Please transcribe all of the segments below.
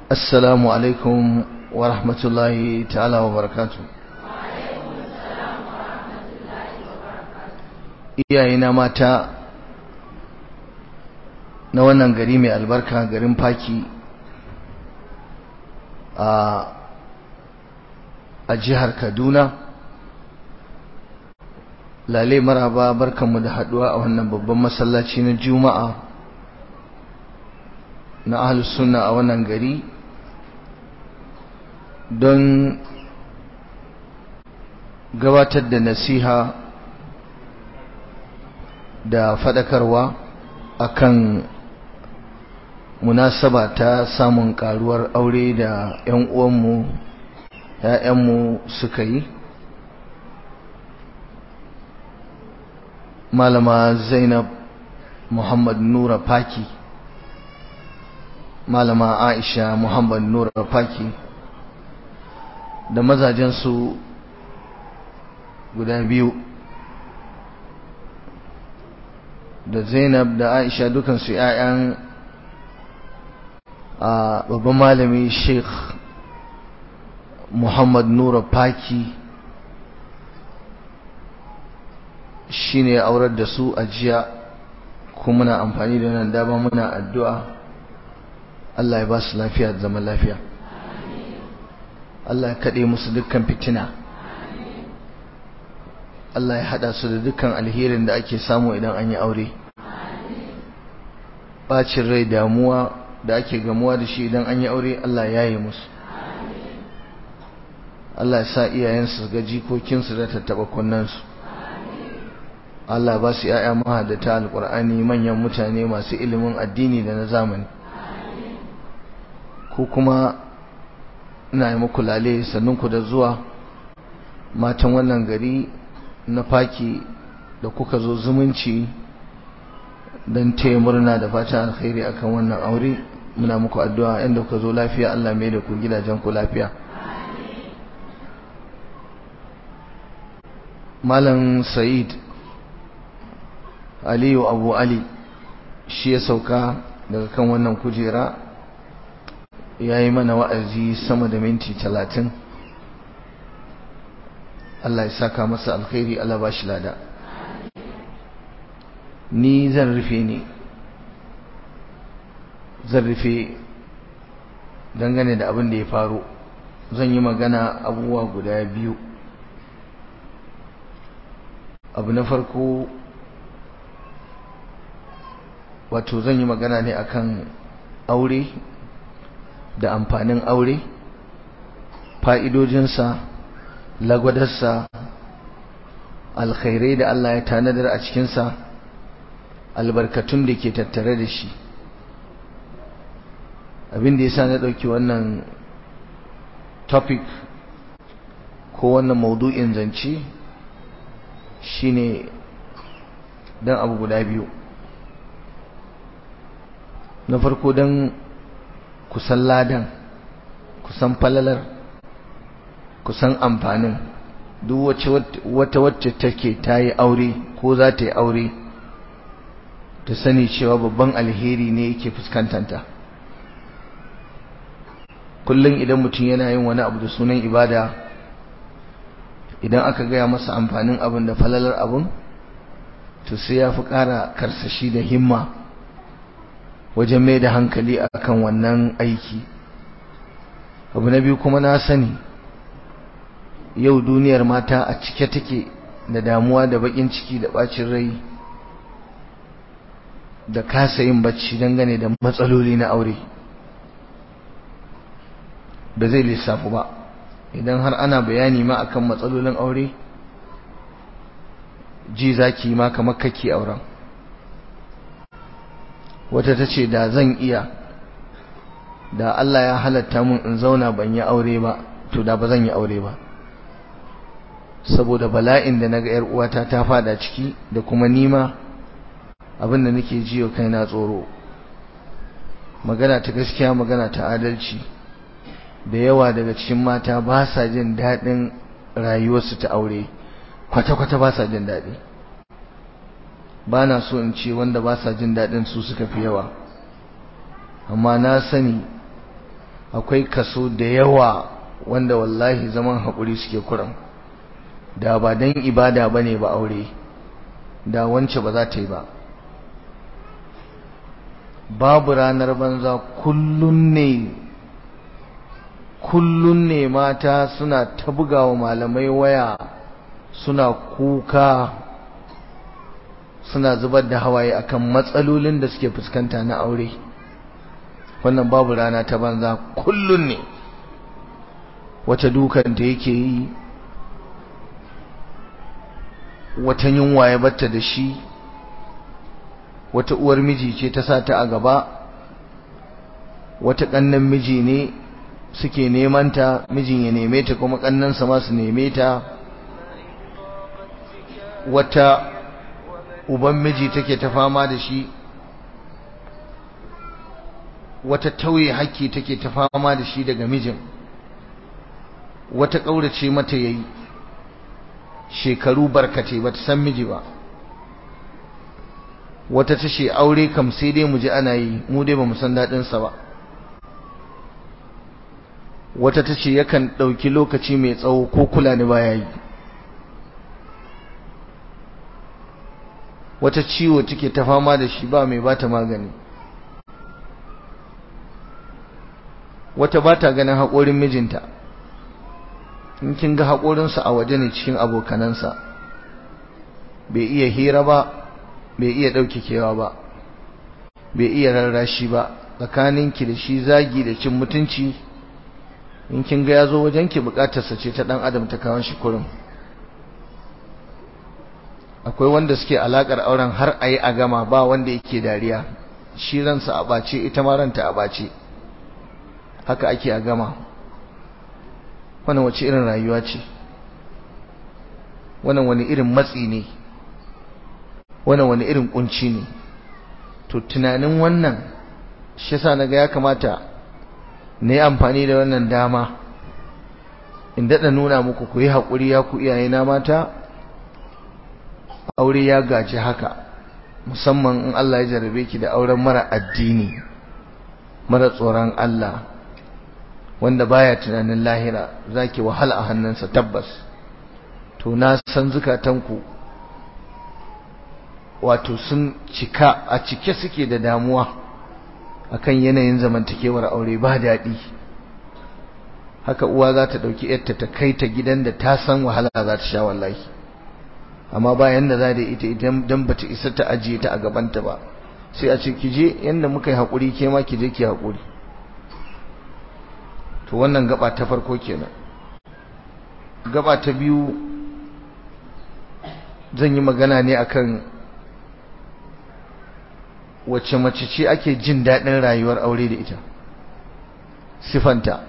السلام عليكم ورحمة الله تعالى وبركاته iyayena mata na wannan gari mai albarka garin faki a jihar kaduna lale maraba barkanmu da haduwa a wannan babban masallaci na juma'a na ahlus sunna a wannan gari don gabatar da nasiha da fadakarwa akan munasaba ta samun karuwar aure da 'yan uwanmu ‘ya'yanmu suka yi malama zainab muhammad nura faki malama aisha muhammad nura faki da mazajensu guda biyu da zainab da aisha dukansu 'ya'yan a babban malami sheikh muhammad nura faki shine ya aurar da su a jiya kuma muna amfani da nan dama muna addu'a Allah ya ba su lafiya da zaman lafiya Allah ya kaɗe musu dukkan fitina Allah ya haɗa su da dukkan alherin da ake samu idan an yi aure bacin rai damuwa da ake gamuwa da shi idan an yi aure Allah ya yi musu Allah ya sa iyayensu ga jikokinsu da tattaɓa kunnansu Allah ba su ‘ya'ya mahadata alƙur'ani manyan mutane masu ilimin addini da na zamani ko kuma ina yi muku lale sannunku da zuwa matan wannan gari na faki da kuka zo zumunci don taya murna da fata alkhairi akan wannan aure muna muku addu'a inda kuka zo lafiya Allah mai da ku gidajen ku lafiya Malam Sa'id Aliyu Abu Ali shi ya sauka daga kan wannan kujera ya yi mana wa'azi sama da minti talatin Allah ya saka masa alkhairi Allah ba shi lada ni zan rufe ne zan rufe dangane da abin da ya faru zan yi magana abubuwa guda biyu abu na farko wato zan yi magana ne akan aure da amfanin aure fa'idojinsa lagwadarsa alkhairai da Allah ya tanadar a cikinsa albarkatun da ke tattare da shi abin da ya sa na ɗauki wannan topic ko wannan maudu'in zance shine don abu guda biyu na farko don kusan ladan kusan falalar kusan amfanin duk wata wacce take ta yi aure ko za ta yi aure ta sani cewa babban alheri ne yake fuskantanta kullum idan mutum yana yin wani abu da sunan ibada idan aka gaya masa amfanin abin da falalar abin to sai ya fi ƙara karsashi da himma wajen mai da hankali akan wannan aiki abu na biyu kuma na sani yau duniyar mata a cike take da damuwa da bakin ciki da bacin rai da kasa yin bacci dangane da matsaloli na aure ba zai lissafu ba idan har ana bayani ma akan matsalolin aure ji zaki ma kamar kake auren wata ta ce da zan iya da Allah ya halatta mun in zauna ban yi aure ba to da ba zan yi aure ba saboda bala'in da naga yar uwata ta fada ciki da kuma nima abin da nake jiyo kaina tsoro magana ta gaskiya magana ta adalci da yawa daga cikin mata ba sa jin daɗin rayuwarsu ta aure kwata-kwata ba sa jin daɗi ba na so in ce wanda ba sa jin daɗin su suka fi yawa amma na sani akwai kaso da yawa wanda wallahi zaman haƙuri suke kuran da ba don ibada ba ne ba aure da wance ba za ta yi ba babu ranar banza kullun ne kullun ne mata suna ta bugawa malamai waya suna kuka suna zubar da hawaye akan matsalolin da suke fuskanta na aure wannan babu rana ta banza kullun ne wata dukanta yake yi wata yunwa ya batta da shi wata uwar miji ce ta sa ta a gaba wata ƙannan miji ne suke neman ta mijin ya neme ta kuma ƙannansa ma su neme ta wata uban miji take ta fama da shi wata tauye haƙƙi take ta fama da shi daga mijin wata ƙaurace mata yayi shekaru barkate ba ta san miji ba wata ta ce aure kam sai dai mu ji ana yi mu dai ba mu san daɗinsa ba wata ta ce yakan ɗauki lokaci mai tsawo ko kula ni baya yi wata ciwo take ta fama da shi ba mai bata magani wata bata ganin haƙorin mijinta in kin ga haƙorinsa a waje ne cikin abokanansa bai iya hira ba bai iya ɗauke kewa ba bai iya rarrashi ba tsakaninki da shi zagi da cin mutunci in kin ga ya zo wajenki buƙatarsa ce ta ɗan adam ta kawon shi kurum akwai wanda suke alaƙar auren har a yi a gama ba wanda yake dariya shi ransa a ɓace ita ma ranta a ɓace haka ake a gama wannan wace irin rayuwa ce wannan wani irin matsi ne wannan wani irin kunci ne to tunanin wannan shi yasa naga ya kamata na yi amfani da wannan dama in daɗa nuna muku ku yi haƙuri ya ku iyaye na mata aure ya gaji haka musamman in Allah ya jarabe ki da auren mara addini mara tsoron Allah wanda baya tunanin lahira zaki wahala a hannunsa tabbas to na san zukatanku wato sun cika a cike suke da damuwa akan yanayin zamantakewar aure ba daɗi haka uwa za ta ɗauki yarta ta kai ta gidan da ta san wahala za ta sha wallahi amma ba yanda za da ita idan dan bata isa ta ajiye ta a gabanta ba sai a ce ki je yanda muka yi haƙuri ke ma ki je ki haƙuri to wannan gaba ta farko kenan gaba ta biyu zan yi magana ne akan wacce mace ce ake jin daɗin rayuwar aure da ita sifanta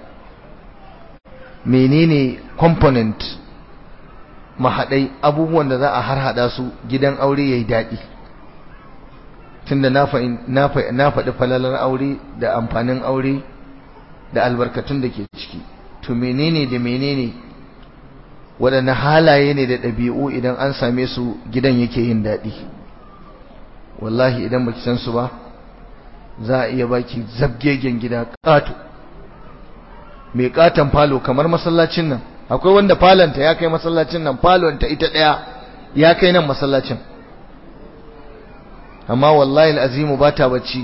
menene component mahaɗai abubuwan da za a harhaɗa su gidan aure ya yi daɗi tunda na faɗi falalar aure da amfanin aure da albarkatun da ke ciki to menene da menene waɗanne halaye ne da ɗabi'u idan an same su gidan yake yin daɗi wallahi idan baki san su ba za a iya baki zabgegen gida ƙato mai ƙaton falo kamar masallacin nan akwai wanda falonta ya kai masallacin nan falonta ita ɗaya ya kai nan masallacin amma wallahi al'azimu ba ta bacci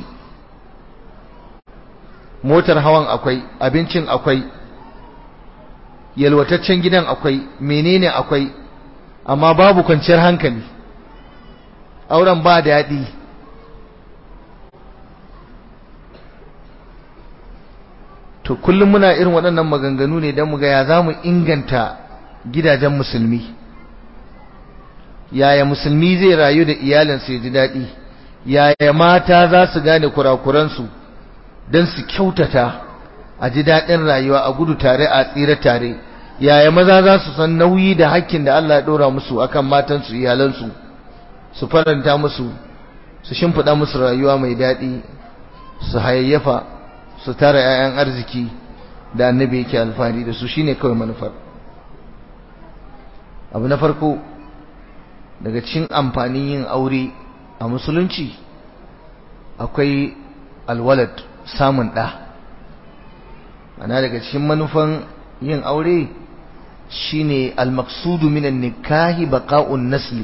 motar hawan akwai abincin akwai yalwataccen gidan akwai menene akwai amma babu kwanciyar hankali auren ba daɗi to kullum muna irin waɗannan maganganu ne don mu ga ya za mu inganta gidajen musulmi yaya musulmi zai rayu da iyalinsa ya ji daɗi yaya mata za su gane kurakuransu don su kyautata a ji daɗin rayuwa a gudu tare a tsira tare yaya maza za su san nauyi da hakkin da Allah ya ɗora musu akan matansu iyalansu su faranta musu su shimfiɗa musu rayuwa mai daɗi su hayayyafa su tara 'ya'yan arziki da annabi yake alfahari da su shine kawai manufar abu na farko daga cikin amfanin yin aure a musulunci akwai alwalad samun ɗa ana daga cikin manufan yin aure shine al-maqsudu minan nikahi baqa'un nasli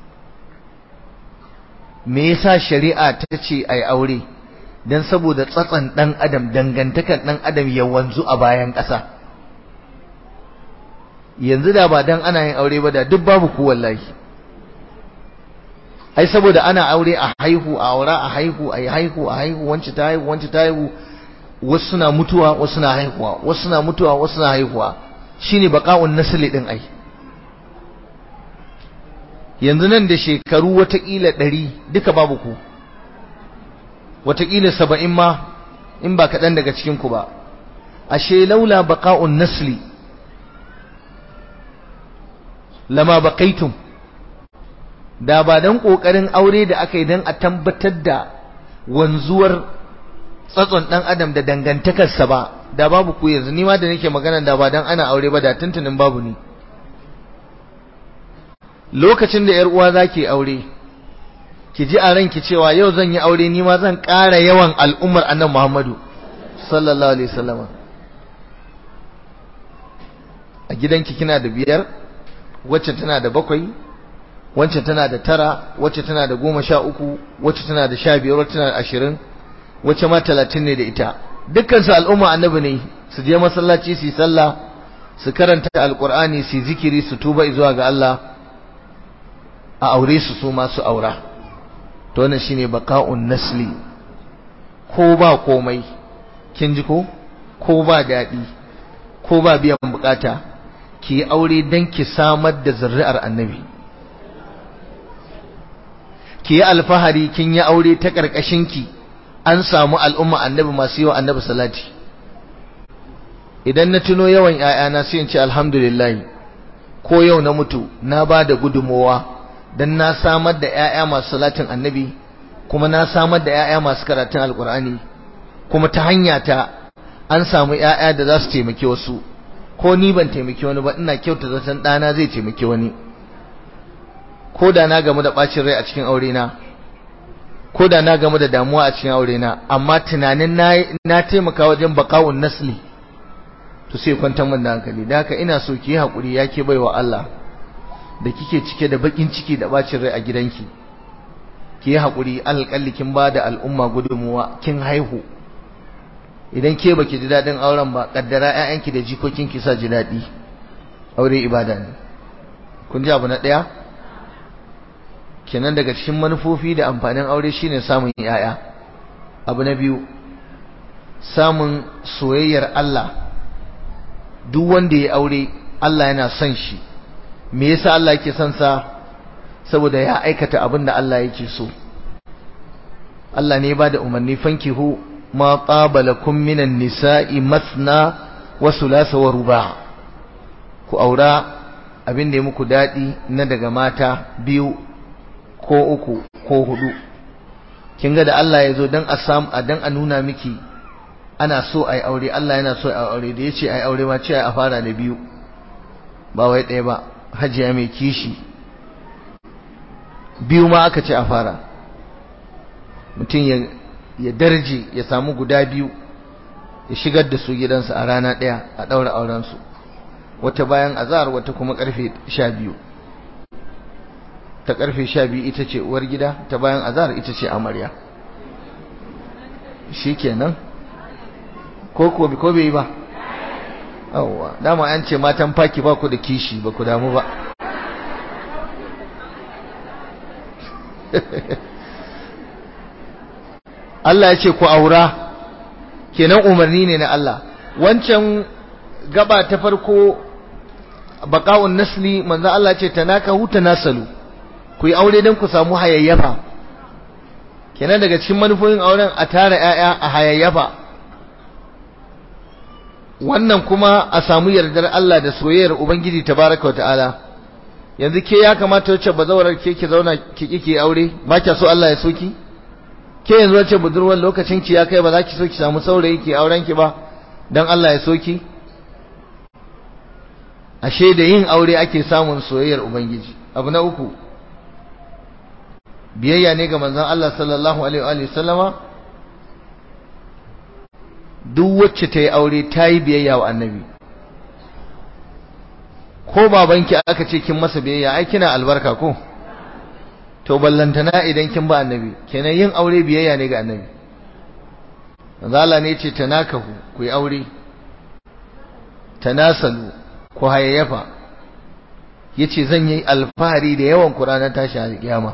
me yasa shari'a ta ce ai aure dan saboda tsatsan dan adam dangantakan dan adam ya wanzu a bayan ƙasa yanzu da ba dan ana yin aure ba da duk babu ku wallahi ai saboda ana aure a haihu a aura a haihu a haihu a haihu wance ta haihu wance ta haihu wasu suna mutuwa wasu suna haihuwa wasu suna mutuwa wasu suna haihuwa shine baqa'un nasli din ai yanzu nan da shekaru watakila ɗari duka babu ku watakila saba'in ma in ba kaɗan daga cikinku ba ashe laula baqa'un nasli lama baqaitum da ba dan kokarin aure da aka yi dan a tabbatar da wanzuwar tsatson dan adam da dangantakarsa ba da babu ku yanzu ni ma da nake magana da ba dan ana aure ba da tuntunin babu ni lokacin da yar uwa zaki aure ki ji a ranki cewa yau zan yi aure ni ma zan ƙara yawan al'ummar annabi Muhammadu sallallahu alaihi wasallam a gidanki kina da biyar wacce tana da bakwai wacce tana da tara wacce tana da goma sha uku wacce tana da sha biyar wacce tana da ashirin wacce ma talatin ne da ita dukkansu al'umma annabi ne su je masallaci su yi sallah su karanta alkur'ani su zikiri su tuba zuwa ga Allah a aure su su masu aura to wannan shine baqa'un nasli ko ba komai kin ji ko ko ba dadi ko ba biyan bukata ki aure dan ki samar da zuri'ar annabi ki yi alfahari kin yi aure ta karkashin ki an samu al'umma annabi masu yawa annabi salati idan na tuno yawan ƴaƴana sai in ce alhamdulillah ko yau na mutu na ba da gudunmowa dan na samar da ƴaƴa masu salatin annabi kuma na samar da ƴaƴa masu karatun alkur'ani kuma ta hanya ta an samu ƴaƴa da za su taimaki wasu ko ni ban taimaki wani ba ina kyauta zaton ɗana zai taimaki wani ko da na gamu da ɓacin rai a cikin aure na ko da na gamu da damuwa a cikin aure na amma tunanin na na taimaka wajen bakawun nasli to sai kwantar min da hankali da haka ina so ki yi hakuri yake baiwa Allah da kike cike da bakin ciki da bacin rai a gidanki ki yi hakuri alƙalli kin ba da al'umma gudunmuwa kin haihu idan ke baki ji daɗin auren ba kaddara ƴaƴanki da jikokinki sa ji daɗi aure ibada ne kun ji abu na ɗaya kenan daga cikin manufofi da amfanin aure shine samun ƴaƴa abu na biyu samun soyayyar Allah duk wanda ya aure Allah yana son shi me yasa Allah yake son sa saboda ya aikata abin da Allah yake so Allah ne ba da umarni fankihu ma qabalakum minan nisa'i masna wa thulatha wa ruba' ku aura abin da ya muku dadi na daga mata biyu ko uku ko hudu kin ga da Allah ya zo dan a samu dan a nuna miki ana so ai aure Allah yana so ai aure da yace ai aure ma ce a fara da biyu ba wai ɗaya ba hajiya mai kishi biyu ma aka ce a fara mutum ya ya darje ya samu guda biyu ya shigar da su gidansa a rana ɗaya a ɗaura aurensu wata bayan azhar wata kuma ƙarfe sha biyu ta ƙarfe sha biyu ita ce uwar gida ta bayan azhar ita ce amarya shi kenan ko ko ko bai ba yawwa dama an ce matan faki ba ku da kishi ba ku damu ba Allah ya ce ku aura kenan umarni ne na Allah wancan gaba ta farko baqa'un nasli manzo Allah ce tanakahu tanasalu ku yi aure dan ku samu hayayyafa kenan daga cikin manufofin auren a tara ƴaƴa a hayayyafa wannan kuma a samu yardar Allah da soyayyar Ubangiji tabaraka ta'ala yanzu ke ya kamata wacce bazawarar ke ki zauna ki kike aure ba kya so Allah ya so ki ke yanzu wacce budurwar lokacin ki ya kai ba za ki so ki samu saurayi ki auren ki ba dan Allah ya so ki ashe da yin aure ake samun soyayyar Ubangiji abu na uku biyayya ne ga manzon Allah sallallahu alaihi wa sallama duk wacce ta yi aure ta yi biyayya wa annabi ko babanki aka ce kin masa biyayya ai kina albarka ko to ballantana idan kin ba annabi kenan yin aure biyayya ne ga annabi Allah ne ce tanakahu ku yi aure tanasalu ku hayayyafa yace zan yi alfahari da yawan ku ranar tashi a kiyama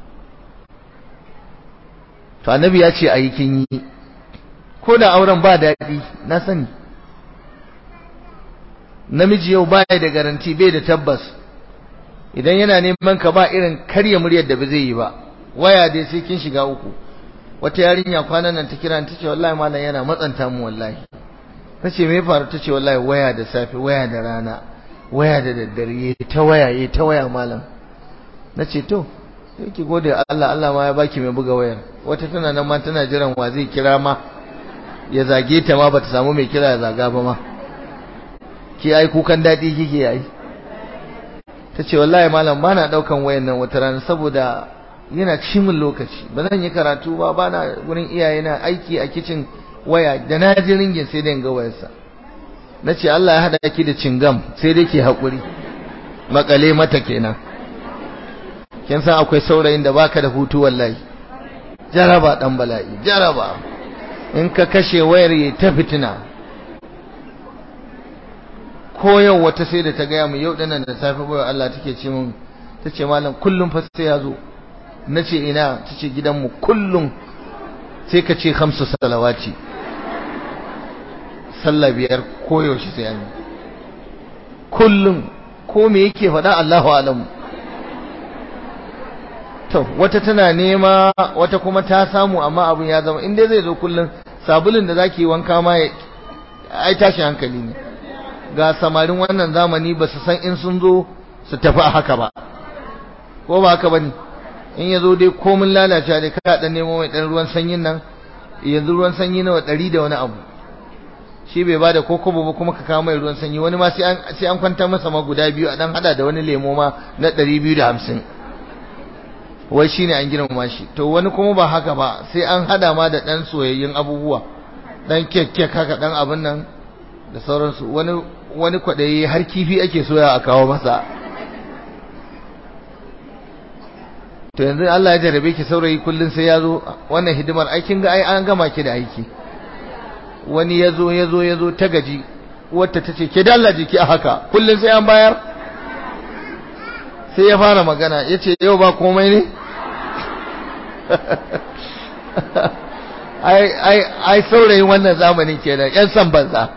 to annabi ya ce ayi kin yi ko da auren ba daɗi na sani namiji yau baya da garanti bai da tabbas idan yana neman ka ba irin karya muryar da ba zai yi ba waya dai sai kin shiga uku wata yarinya kwanan nan ta kira ta ce wallahi malam yana matsanta mu wallahi ta ce me faru ta ce wallahi waya da safe waya da rana waya da daddare yayi ta waya yayi ta waya malam na ce to sai ki gode Allah Allah ma ya baki mai buga wayar wata tana nan ma tana jiran wa zai kira ma ya zage ta ma bata samu mai kira ya zaga ba ma ki ai kukan dadi kike yi tace wallahi malam bana daukan wayan nan wata rana saboda yana ci min lokaci ba zan yi karatu ba bana gurin iyaye na aiki a kitchen waya da na ji ringin sai dai ga wayarsa nace Allah ya hada ki da cingam sai dai ki hakuri makale mata kenan kin san akwai saurayin da baka da hutu wallahi jaraba dan bala'i jaraba in ka kashe wayar yi ta fitina ko yau wata sai da ta gaya mu yau dinan da safe bayar Allah take ce mun tace malam kullum fa sai ya zo nace ina tace gidanmu kullum sai ka ce khamsu salawati sallah biyar ko yaushe sai an kullum ko me yake faɗa Allahu alamu to wata tana nema wata kuma ta samu amma abun ya zama in dai zai zo kullum sabulun da zaki wanka ma ai tashi hankali ne ga samarin wannan zamani ba su san in sun zo su tafi a haka ba ko ba haka bane in ya zo dai komin lalace da ka dan nemo mai dan ruwan sanyin nan yanzu ruwan sanyi nawa ɗari da wani abu shi bai bada koko ba kuma ka kawo mai ruwan sanyi wani ma sai an sai an kwanta masa ma guda biyu a dan hada da wani lemo ma na ɗari biyu da hamsin wai shine an girmama shi to wani kuma ba haka ba sai an hada ma da dan soyayyun abubuwa dan kek kek haka dan abin nan da sauransu wani wani kwadayi har kifi ake soya a kawo masa to yanzu Allah ya jarabe ki saurayi kullun sai ya zo wannan hidimar aikin ga ai an gama ki da aiki wani ya zo ya zo ya zo ta gaji wata ta ce ke dalla jiki a haka kullun sai an bayar sai ya fara magana ya ce yau ba komai ne ai saurayin wannan zamanin kenan yan san banza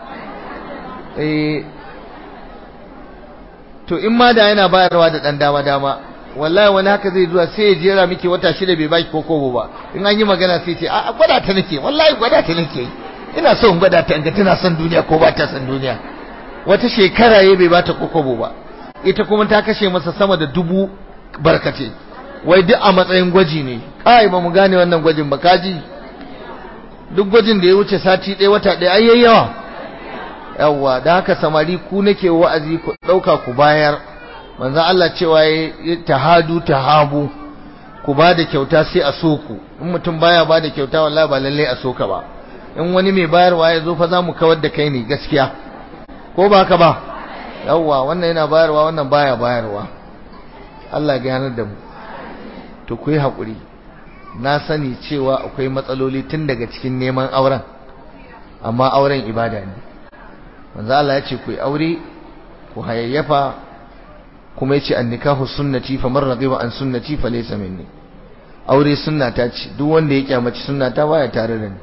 to in ma da yana bayarwa da dan dama dama wallahi wani haka zai zuwa sai ya jera miki wata shida bai baki kokobo ba in an yi magana sai ce a gwada ta nake wallahi gwada ta nake ina so in gwada ta in ga tana son duniya ko ba ta son duniya wata shekara ya bai bata kokobo ba ita kuma ta kashe masa sama da dubu barkace wai duk a matsayin gwaji ne kai ba mu gane wannan gwajin ba kaji duk gwajin da ya wuce sati ɗaya wata ɗaya ai yawa yawa da haka samari ku nake wa'azi ku ɗauka ku bayar manzon Allah cewa ya tahadu tahabu ku ba da kyauta sai a so ku in mutum baya ba da kyauta wallahi ba lalle a so ka ba in wani mai bayarwa ya zo fa za mu kawar da kai ne gaskiya ko ba ka ba yawwa wannan yana bayarwa wannan baya bayarwa Allah ya ganar da mu to ku yi haƙuri na sani cewa akwai matsaloli tun daga cikin neman auren amma auren ibada ne manzo Allah ya ce ku yi aure ku hayayyafa kuma yace annikahu sunnati faman raghiba an sunnati falaysa minni aure sunnata ce duk wanda ya kyamaci sunnata baya tare da ni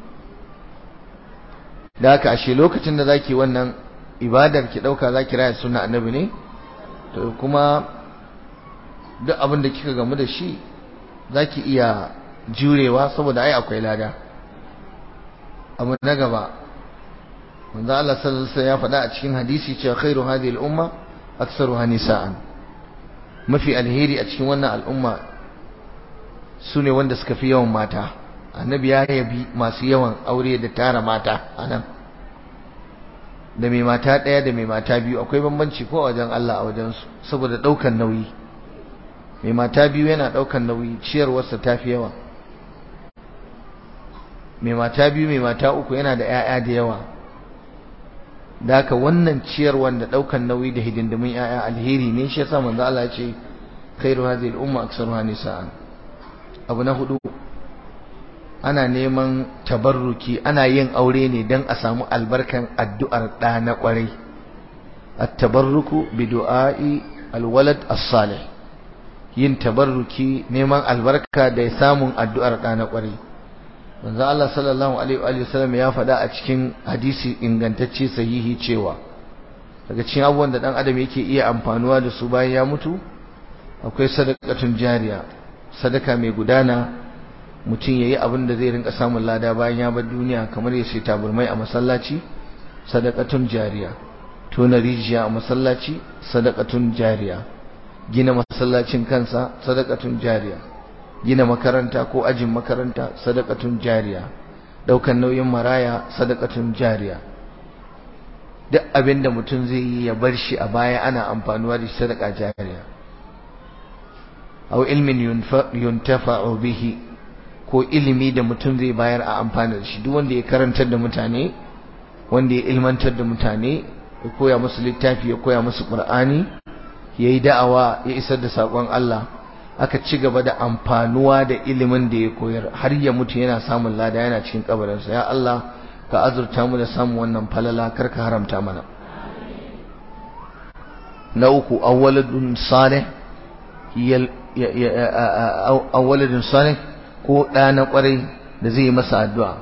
da haka ashe lokacin da zaki wannan ibadar ki dauka zaki raya sunna annabi ne to kuma duk abin da kika gamu da shi zaki iya jurewa saboda ai akwai lada abu na gaba manzo Allah sallallahu alaihi wasallam ya faɗa a cikin hadisi cewa khairu hadhihi al-umma aktsaruha nisa'an mafi alheri a cikin wannan al'umma sune wanda suka fi yawan mata annabi ya yabi masu yawan aure da tara mata anan da mai mata ɗaya da mai mata biyu akwai bambanci ko a wajen Allah a wajen su saboda ɗaukan nauyi mai mata biyu yana ɗaukan nauyi ciyarwarsa ta fi yawa mai mata biyu mai mata uku yana da 'ya'ya da yawa da haka wannan ciyarwar da ɗaukan nauyi da hidindimin 'ya'ya alheri ne shi yasa manzo Allah ya ce khairu hadhihi al-umma aktsaruha nisa'an abu na hudu ana neman tabarruki ana yin aure ne don a samu albarkan addu'ar ɗa na ƙwarai at-tabarruku bi du'a'i alwalad as-salih yin tabarruki neman albarka da samun addu'ar ɗa na ƙwarai manzo Allah sallallahu alaihi wa sallam ya faɗa a cikin hadisi ingantacce sahihi cewa daga cikin abubuwan da ɗan adam yake iya amfanuwa da su bayan ya mutu akwai sadaqatun jariya sadaka mai gudana mutum ya yi abin da zai rinka samun lada bayan ya bar duniya kamar ya sai taburmai a masallaci sadakatun jariya tona rijiya a masallaci sadakatun jariya gina masallacin kansa sadakatun jariya gina makaranta ko ajin makaranta sadakatun jariya daukan nauyin maraya sadakatun jariya duk abin da mutum zai yi ya bar shi a baya ana amfanuwa da sadaka jariya aw ilmin yuntafa'u bihi ko ilimi da mutum zai bayar a amfani da shi duk wanda ya karantar da mutane wanda ya ilmantar da mutane ya koya musu littafi ya koya musu qur'ani ya yi da'awa ya isar da saƙon Allah aka ci gaba da amfanuwa da ilimin da ya koyar har ya mutu yana samun lada yana cikin kabarinsa ya Allah ka azurta mu da samun wannan falala kar ka haramta mana na uku awwaladun salih awwaladun salih ko ɗa na ƙwarai da zai yi masa addu'a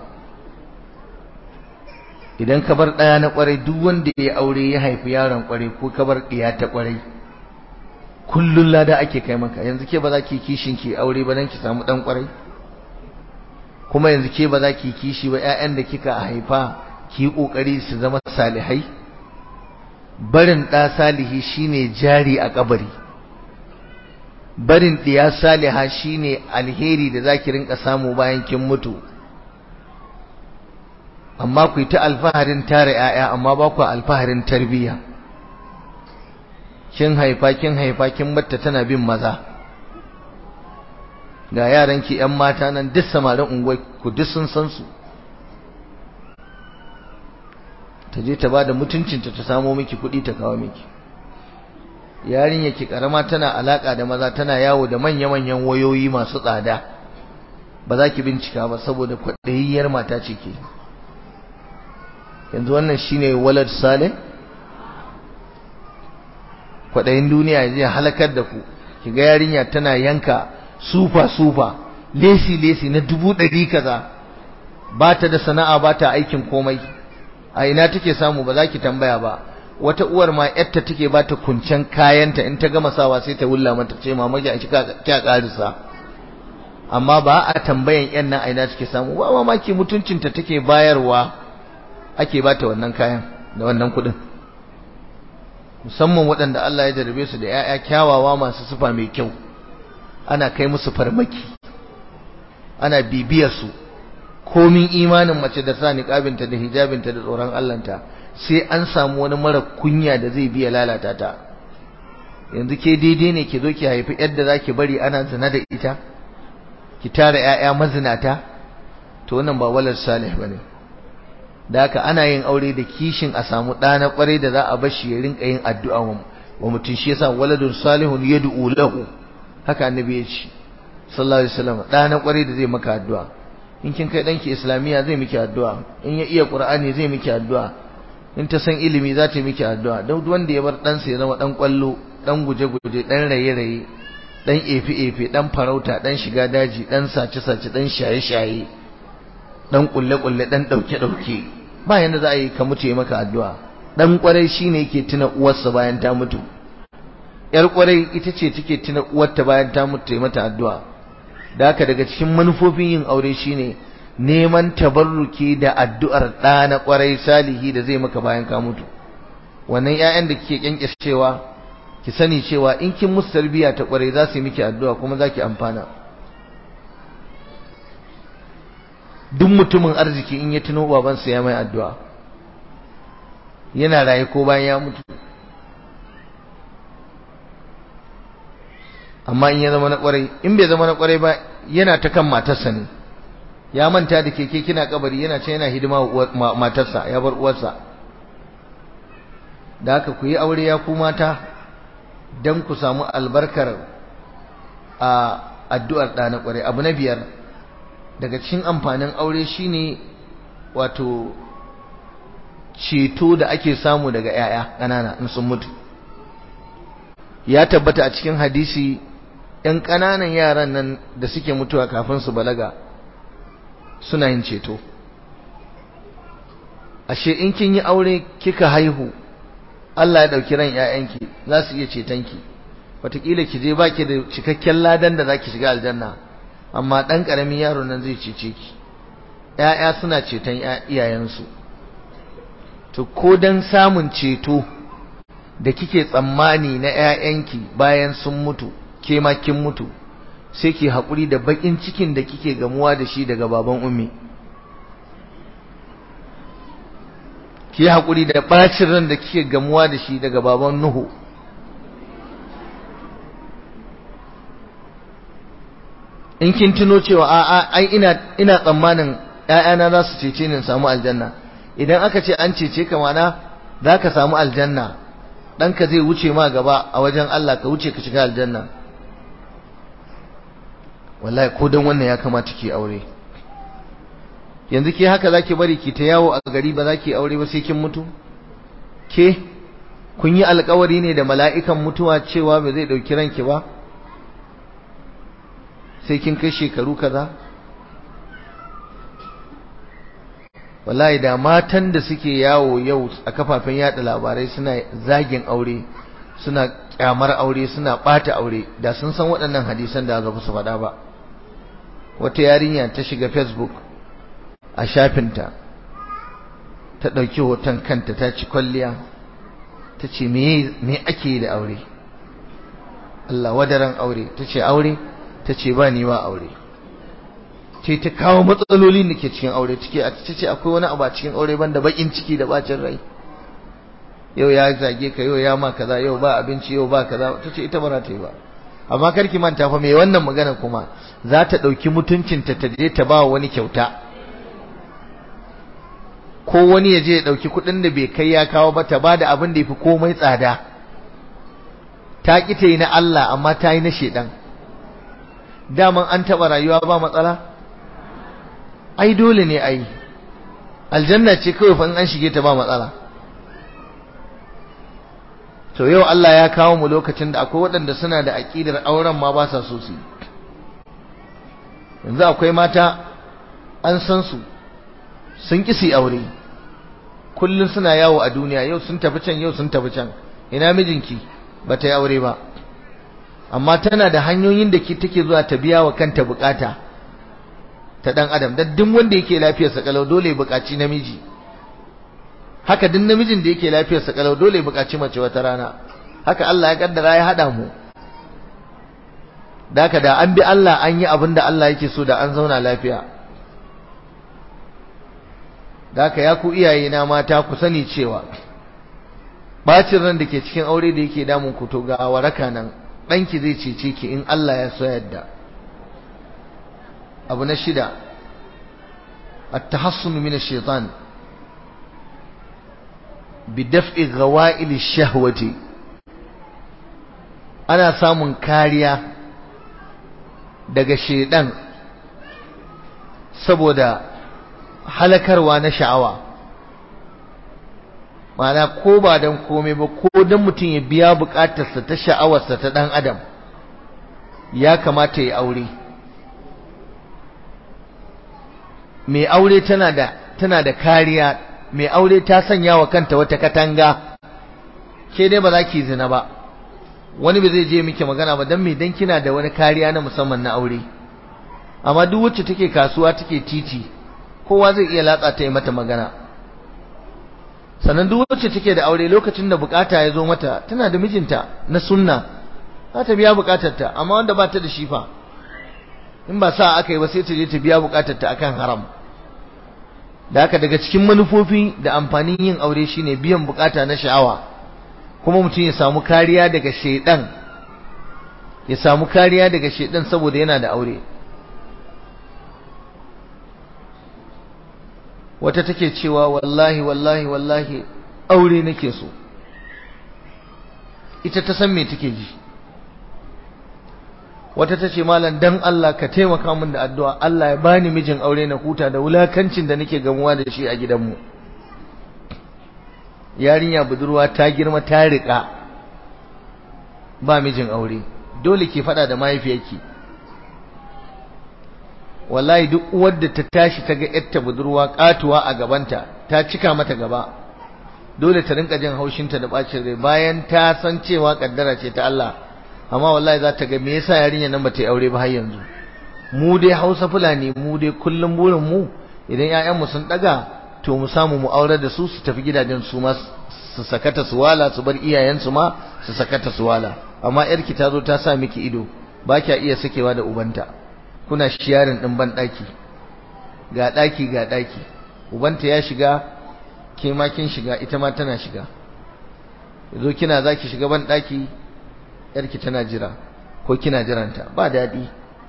idan ka bar ɗaya na ƙwarai duk wanda ya aure ya haifi yaron ƙwarai ko ka bar ɗiya ta ƙwarai kullun lada ake kai maka yanzu ke ba za ki kishin ki aure ba dan ki samu ɗan ƙwarai kuma yanzu ke ba za ki kishi ba ƴaƴan da kika haifa ki yi ƙoƙari su zama salihai barin ɗa salihi shine jari a kabari barin ɗiya saliha shine alheri da zaki rinka samu bayan kin mutu amma ku yi ta alfaharin tara ‘ya'ya amma ba ku alfaharin tarbiyya kin haifa kin haifa kin batta tana bin maza ga yaranki ‘yan mata nan duk samarin unguwar ku duk sun san su ta je ta ba da mutuncinta ta samo miki kuɗi ta kawo miki yarinya ki karama tana alaka da maza tana yawo da manya-manyan wayoyi masu tsada ba za ki bincika ba saboda kwaɗayiyyar mata ce ke yanzu wannan shine walad salih kwaɗayin duniya zai halakar da ku ki ga yarinya tana yanka sufa sufa lesi lesi na dubu ɗari kaza ba ta da sana'a ba ta aikin komai a ina take samu ba za ki tambaya ba wata uwar ma yarta take ba ta kuncen kayanta in ta gama sawa sai ta wulla mata ce mama ki kika karisa amma ba a tambayan yan nan aina take samu ba mamaki mutuncinta take bayarwa ake ba ta wannan kayan da wannan kuɗin musamman waɗanda Allah ya jarabe su da 'ya'ya kyawawa masu sufa mai kyau ana kai musu farmaki ana bibiyar su komin imanin mace da sa niqabinta da hijabinta da tsoron Allahnta sai an samu wani mara kunya da zai biya lalata ta yanzu ke daidai ne ki zo ki haifi yadda zaki bari ana zina da ita ki tara ƴaƴa mazinata to wannan ba walad salih bane da haka ana yin aure da kishin a samu ɗa na ƙwarai da za a bar shi ya rinka yin addu'a wa mutum shi yasa waladun salihun yad'u lahu haka annabi ya ce sallallahu alaihi wasallam ɗa na ƙwarai da zai maka addu'a in kin kai ɗanki islamiyya zai miki addu'a in ya iya qur'ani zai miki addu'a in ta san ilimi za ta miki addu'a duk wanda ya bar ɗansa ya zama ɗan ƙwallo ɗan guje-guje ɗan raye-raye ɗan efe-efe ɗan farauta ɗan shiga daji ɗan sace-sace ɗan shaye-shaye ɗan ƙulle-ƙulle ɗan ɗauke-ɗauke ba yanda za a yi ka mutu ya maka addu'a ɗan ƙwarai shi ne yake tuna uwarsa bayan ta mutu ‘yar ƙwarai ita ce take tuna uwarta bayan ta mutu ya mata addu'a da haka daga cikin manufofin yin aure shine neman tabarruki da addu'ar ɗa na ƙwarai salihi da zai maka bayan ka mutu wannan ‘ya'yan da kike kyankyascewa ki sani cewa in kin musu tarbiyya ta ƙwarai za su yi miki addu'a kuma za ki amfana duk mutumin arziki in ya tuno babansa ya mai addu'a yana raye ko bayan ya mutu amma in ya zama na ƙwarai in bai zama na ƙwarai ba yana ta kan matarsa ne ya manta da keke kina kabari yana ce yana hidima wa matarsa ya bar uwarsa da haka ku yi aure ya ku mata don ku samu albarkar a addu'ar ɗa na ƙwarai abu na biyar daga cikin amfanin aure shine wato ceto da ake samu daga 'ya'ya ƙanana in sun mutu ya tabbata a cikin hadisi 'yan ƙananan yaran nan da suke mutuwa kafin su balaga suna yin ceto ashe in kin yi aure kika haihu Allah ya ɗauki ran 'ya'yanki za su iya cetonki wataƙila ki je baki da cikakken ladan da za ki shiga aljanna amma ɗan ƙaramin yaro nan zai cece ki ‘ya'ya suna ceton iyayensu to ko don samun ceto da kike tsammani na ‘ya'yanki bayan sun mutu ke ma kin mutu sai ki haƙuri da baƙin cikin da kike gamuwa da shi daga baban ummi ki haƙuri da ɓacin ran da kike gamuwa da shi daga baban nuhu in kin tuno cewa a'a ai ina ina tsammanin ƴaƴana za su cece ni in samu aljanna idan aka ce an cece ka mana za ka samu aljanna ɗanka zai wuce ma gaba a wajen Allah ka wuce ka shiga aljanna wallahi ko dan wannan ya kamata ki aure yanzu ke haka zaki bari ki ta yawo a gari ba za ki aure ba sai kin mutu ke kun yi alkawari ne da mala'ikan mutuwa cewa ba zai ɗauki ranki ba sai kin kai shekaru kaza wallahi da matan da suke yawo yau a kafafen yada labarai suna zagin aure suna kyamar aure suna bata aure da sun san waɗannan hadisan da za su faɗa ba wata yarinya ta shiga facebook a shafinta ta ɗauki hoton kanta ta ci kwalliya ta ce me ake yi da aure Allah wadaran aure ta ce aure ta ce ba ni ba aure ce ta kawo matsalolin da ke cikin aure cike a ta ce akwai wani abu a cikin aure banda bakin ciki da bacin rai yau ya zage ka yau ya ma kaza yau ba abinci yau ba kaza ta ce ita ba za ta yi ba amma karki manta fa mai wannan magana kuma za ta ɗauki mutuncinta ta je ta ba wani kyauta ko wani ya je ya ɗauki kuɗin da bai kai ya kawo ba ta ba da abin da ya fi komai tsada ta ƙi ta yi na Allah amma ta yi na shaidan daman an taɓa rayuwa ba matsala ai dole ne ai aljanna ce kawai fa in an shige ta ba matsala to yau Allah ya kawo mu lokacin da akwai waɗanda suna da aƙidar auren ma ba sa so su yanzu akwai mata an san su sun ƙi su aure kullum suna yawo a duniya yau sun tafi can yau sun tafi can ina mijinki ba ta yi aure ba amma tana da hanyoyin da take zuwa ta biya wa kanta bukata ta dan adam dan duk wanda yake lafiyar sa kalau dole ya bukaci namiji haka duk namijin da yake lafiyar sa kalau dole ya bukaci mace wata rana haka Allah ya kaddara ya hada mu daka da an bi Allah an yi abin da Allah yake so da an zauna lafiya daka ya ku iyaye na mata ku sani cewa bacin ran da ke cikin aure da yake damun ku to ga waraka nan ɗanki zai cece ki in Allah ya so yadda abu na shida at-tahassun min ash-shaytan bi daf'i ghawa'il ash-shahwati ana samun kariya daga shedan saboda halakarwa na sha'awa ma'ana ko ba dan komai ba ko dan mutum ya biya bukatarsa ta sha'awarsa ta dan adam ya kamata ya aure mai aure tana da tana da kariya mai aure ta sanya wa kanta wata katanga ke dai ba za ki zina ba wani ba zai je miki magana ba dan me dan kina da wani kariya na musamman na aure amma duk wacce take kasuwa take titi kowa zai iya latsa ta yi mata magana sannan duk wacce take da aure lokacin da bukata ya zo mata tana da mijinta na sunna za ta biya bukatarta amma wanda ba ta da shi fa in ba sa aka yi ba sai ta je ta biya bukatarta akan haram da haka daga cikin manufofi da amfanin yin aure shine biyan bukata na sha'awa kuma mutum ya samu kariya daga shaidan ya samu kariya daga shaidan saboda yana da aure wata take cewa wallahi wallahi wallahi aure nake so ita ta san me take ji wata ta ce malam dan Allah ka taimaka min da addu'a Allah ya bani mijin aure na huta da wulakancin da nake gamuwa da shi a gidanmu yarinya budurwa ta girma ta riƙa ba mijin aure dole ke faɗa da mahaifiyarki wallahi duk uwar da ta tashi ta ga yarta budurwa katuwa a gabanta ta cika mata gaba dole ta rinka jin haushinta da bacin rai bayan ta san cewa kaddara ce ta Allah amma wallahi za ta ga me yasa yarinya nan bata yi aure ba har yanzu mu dai Hausa Fulani mu dai kullum burin mu idan ƴaƴan mu sun daga to mu samu mu aurar da su su tafi gidajen su ma su sakata su wala su bar iyayen su ma su sakata su wala amma yarki ta zo ta sa miki ido ba kya iya sakewa da ubanta kuna shiyarin din ban daki ga daki ga daki ubanta ya shiga ke ma kin shiga ita ma tana shiga yazo kina zaki shiga ban daki yarki tana jira ko kina jiranta ba dadi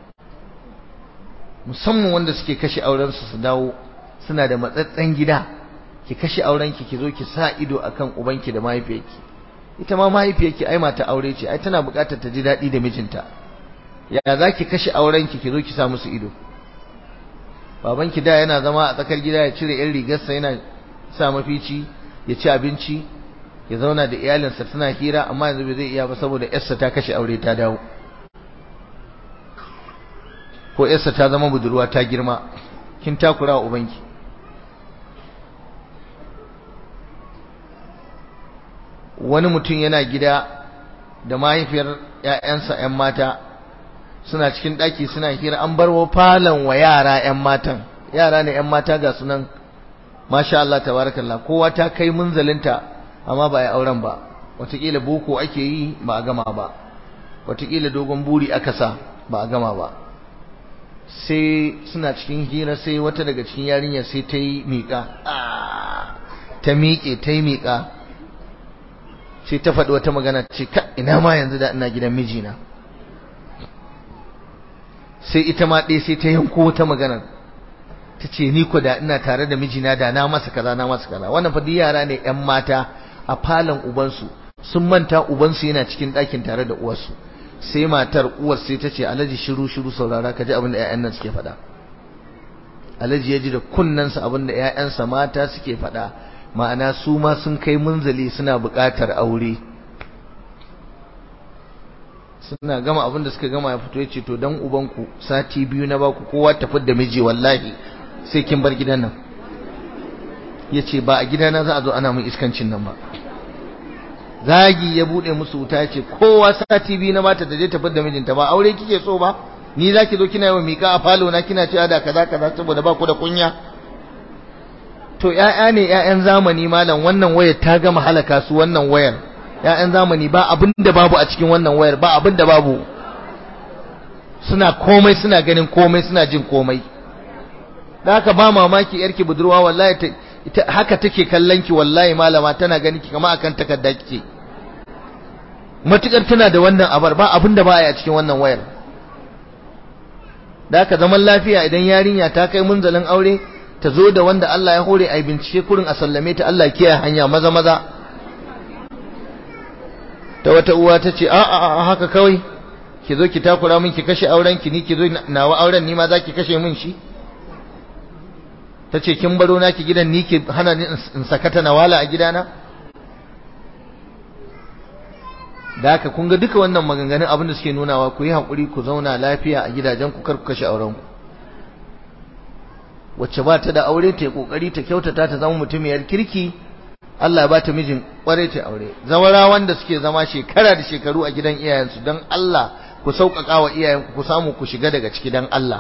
musamman wanda suke kashe auren su su dawo suna da matsatsen gida ki kashe auren ki ki zo ki sa ido akan ubanki da mahaifiyarki ita ma mahaifiyarki ai mata aure ce ai tana buƙatar ta ji dadi da mijinta ya za ki kashe aurenki ki zo ki sa musu ido babanki da yana zama a tsakar gida ya cire yan rigarsa yana sa mafici ya ci abinci ya zauna da iyalinsa tana hira amma yanzu bai zai iya ba saboda yarsa ta kashe aure ta dawo ko yarsa ta zama budurwa ta girma kin takura wa ubanki wani mutum yana gida da mahaifiyar 'ya'yansa 'yan mata suna cikin ɗaki suna hira an barwa falon wa yara 'yan matan yara ne 'yan mata ga sunan masha Allah tabarakallah kowa ta kai munzalinta amma ba ya auren ba wataƙila boko ake yi ba a gama ba wataƙila dogon buri aka sa ba a gama ba sai suna cikin hira sai wata daga cikin yarinya sai ta yi miƙa ta miƙe ta yi miƙa sai ta faɗi wata magana ce ka ina ma yanzu da ina gidan mijina sai ita ma ɗaya sai ta yanko wata maganar ta ce ni ko da ina tare da mijina da na masa kaza na masa kaza wannan fa yara ne ƴan mata a falon ubansu sun manta ubansu yana cikin ɗakin tare da uwarsu sai matar uwar sai ta ce alhaji shiru shiru saurara ka ji abin da ƴaƴan nan suke faɗa alhaji ya ji da kunnensa abin da ƴaƴansa mata suke faɗa ma'ana su ma sun kai munzali suna buƙatar aure suna gama abin da suka gama ya fito ya ce to dan ubanku sati biyu na baku kowa tafi da miji wallahi sai kin bar gidan nan ya ce ba a gidana za a zo ana mun iskancin nan ba zagi ya bude musu wuta ya ce kowa sati biyu na mata da je tafi da mijinta ba aure kike so ba ni za ki zo kina yawan miƙa a falo na kina cewa da kaza kaza saboda ba ku da kunya to ƴaƴa ne ƴaƴan zamani malam wannan wayar ta gama halaka su wannan wayar ƴaƴan zamani ba abin da babu a cikin wannan wayar ba abin da babu suna komai suna ganin komai suna jin komai da haka ba mamaki yarki budurwa wallahi ita haka take kallon ki wallahi malama tana ganin ki kamar akan takarda kike matukar tana da wannan abar ba abin da ba a cikin wannan wayar da haka zaman lafiya idan yarinya ta kai munzalin aure ta zo da wanda Allah ya hore a bincike kurin a sallame ta Allah kiyaye hanya maza maza ta wata uwa ta ce a a haka kawai ki zo ki takura min ki kashe auren ki ni ki zo nawa auren ni ma za ki kashe min shi ta ce kin baro na ki gidan ni ki hana ni in sakata na wala a gidana da haka kun ga duka wannan maganganun abin da suke nunawa ku yi haƙuri ku zauna lafiya a gidajen ku kar ku kashe auren ku wacce ba ta da aure ta yi kokari ta kyautata ta zama mutumiyar kirki Allah ya bata mijin kware ta aure zawara wanda suke zama shekara da shekaru a gidan iyayensu don Allah ku sauƙaƙa wa iyayenku ku samu ku shiga daga ciki don Allah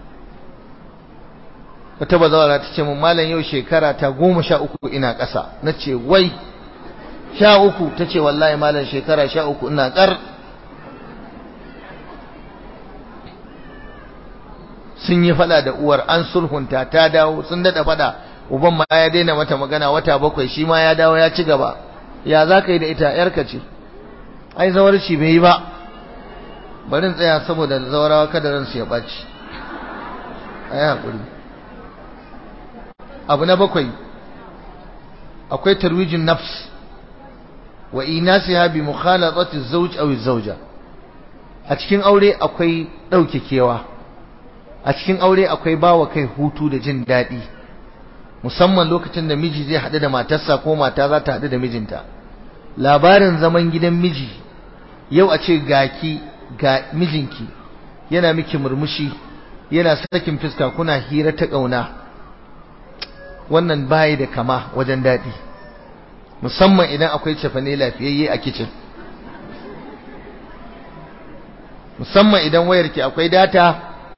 wata bazawara ta ce mun malam yau shekara ta goma sha uku ina ƙasa na ce wai sha uku ta ce wallahi malam shekara sha uku ina ƙar sun yi fada da uwar an sulhunta ta dawo sun daɗa fada uban ma ya daina mata magana wata bakwai shi ma ya dawo ya ci gaba ya za ka yi da ita yarka ce ai zawarci bai yi ba barin tsaya saboda zawarawa kada ransu ya ɓaci a yi haƙuri abu na bakwai akwai tarwijin nafs wa inasiha bi mukhalatati az-zawj aw az-zawja a cikin aure akwai dauke kewa a cikin aure akwai bawa kai hutu da jin daɗi musamman lokacin da miji zai haɗu da matarsa ko mata za ta haɗu da mijinta labarin zaman gidan miji yau a ce gaki ga mijinki yana miki murmushi yana sakin fuska kuna hira ta ƙauna wannan bayi da kama wajen daɗi musamman idan akwai cefane lafiyayye a kicin musamman idan wayarki akwai data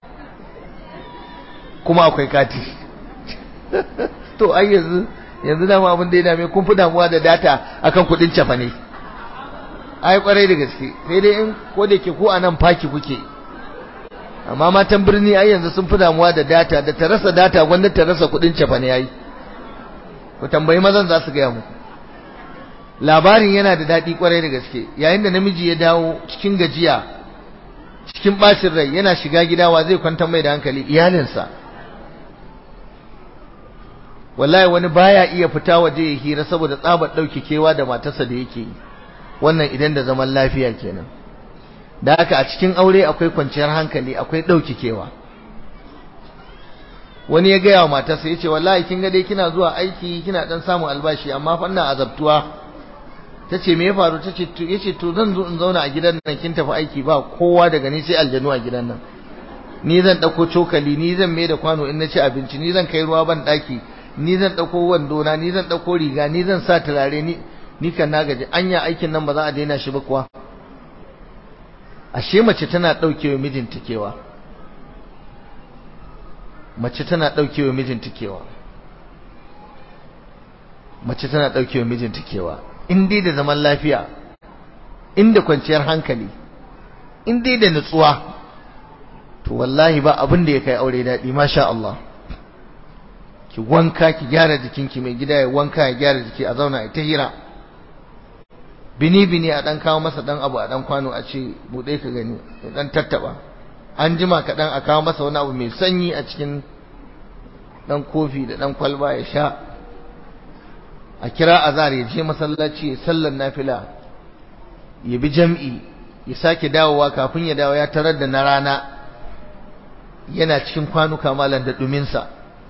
kuma akwai kati to ai yanzu yanzu dama abin da ya dame kun fi damuwa da data akan kudin cefane ai kwarai da gaske sai dai in ko da ke ko a nan faki kuke amma matan birni ai yanzu sun fi damuwa da data da ta rasa data gwanda ta rasa kudin cefane yayi ku tambayi mazan za su gaya muku labarin yana da daɗi kwarai da gaske yayin da namiji ya dawo cikin gajiya cikin bacin rai yana shiga gida wa zai kwantar mai da hankali iyalinsa wallahi wani baya iya fita waje ya hira saboda tsabar ɗauke kewa da matarsa da yake yi wannan idan da zaman lafiya kenan da haka a cikin aure akwai kwanciyar hankali akwai ɗauke kewa wani ya gaya wa matarsa ya ce wallahi kin ga dai kina zuwa aiki kina dan samun albashi amma fa ina azabtuwa ta ce me ya faru ta ce ya ce to zan zo in zauna a gidan nan kin tafi aiki ba kowa daga ni sai aljanu a gidan nan ni zan ɗauko cokali ni zan mai da kwano in na ci abinci ni zan kai ruwa ban ɗaki ni zan ɗauko wando na ni zan ɗauko riga ni zan sa turare ni ni kan na gaji anya aikin nan ba za a daina shi ba kuwa ashe mace tana ɗaukewa mijinta kewa mace tana ɗaukewa mijinta kewa mace tana ɗaukewa mijinta kewa in dai da zaman lafiya in da kwanciyar hankali in dai da nutsuwa to wallahi ba abin da ya kai aure daɗi masha Allah ki wanka ki gyara jikinki mai gida ya wanka ya gyara jiki a zauna ta hira bini bini a dan kawo masa dan abu a dan kwano a ce bude ka gani ya dan tattaba an jima ka dan a kawo masa wani abu mai sanyi a cikin dan kofi da dan kwalba ya sha a kira azar ya je masallaci ya sallar nafila ya bi jam'i ya sake dawowa kafin ya dawo ya tarar da na rana yana cikin kwanuka malan da duminsa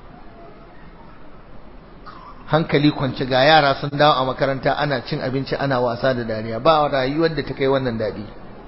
hankali kwance ga yara sun dawo a makaranta ana cin abinci ana wasa da dariya ba rayuwar da ta kai wannan daɗi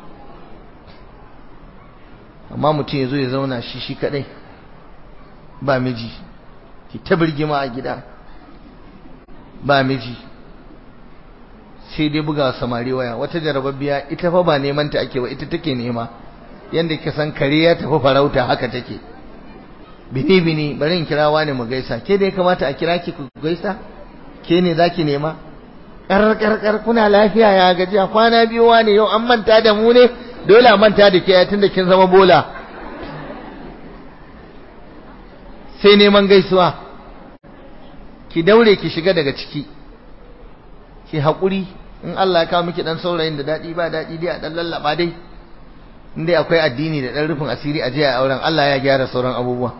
amma mutum ya zo ya zauna shi shi kadai ba miji ki ta birgima a gida ba miji sai dai buga samari waya wata jarababbiya ita fa ba neman ta ake ba ita take nema yanda ka san kare ya tafi farauta haka take bini bini bari in kira wani mu gaisa ke da ya kamata a kira ki ku gaisa ke ne zaki nema kar kar kar kuna lafiya ya gajiya kwana biyu wani yau an manta da mu ne dole a manta da ke tunda kin zama bola sai neman gaisuwa ki daure ki shiga daga ciki ki haƙuri in Allah ya kawo miki dan saurayin da daɗi ba daɗi dai a dan lallaba dai in dai akwai addini da dan rufin asiri a jiya auren Allah ya gyara sauran abubuwa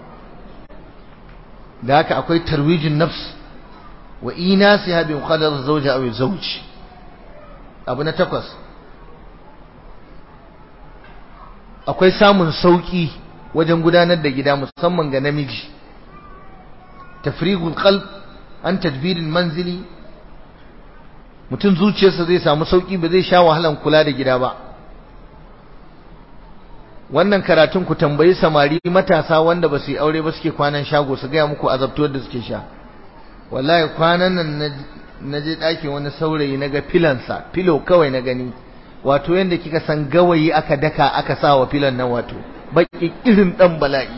da haka akwai tarwijin nafs wa inasiha bi muqaddar zawja aw zawj abu na takwas akwai samun sauki wajen gudanar da gida musamman ga namiji tafrigul qalb an tadbirin manzili mutum zuciyarsa zai samu sauki ba zai sha wahalan kula da gida ba wannan karatun ku tambayi samari matasa wanda ba su yi aure ba suke kwanan shago su gaya muku azabtuwar da suke sha wallahi kwanan nan na je ɗakin wani saurayi na ga filansa filo kawai na gani wato yadda kika san gawayi aka daka aka sa wa filan nan wato baki irin ɗan bala'i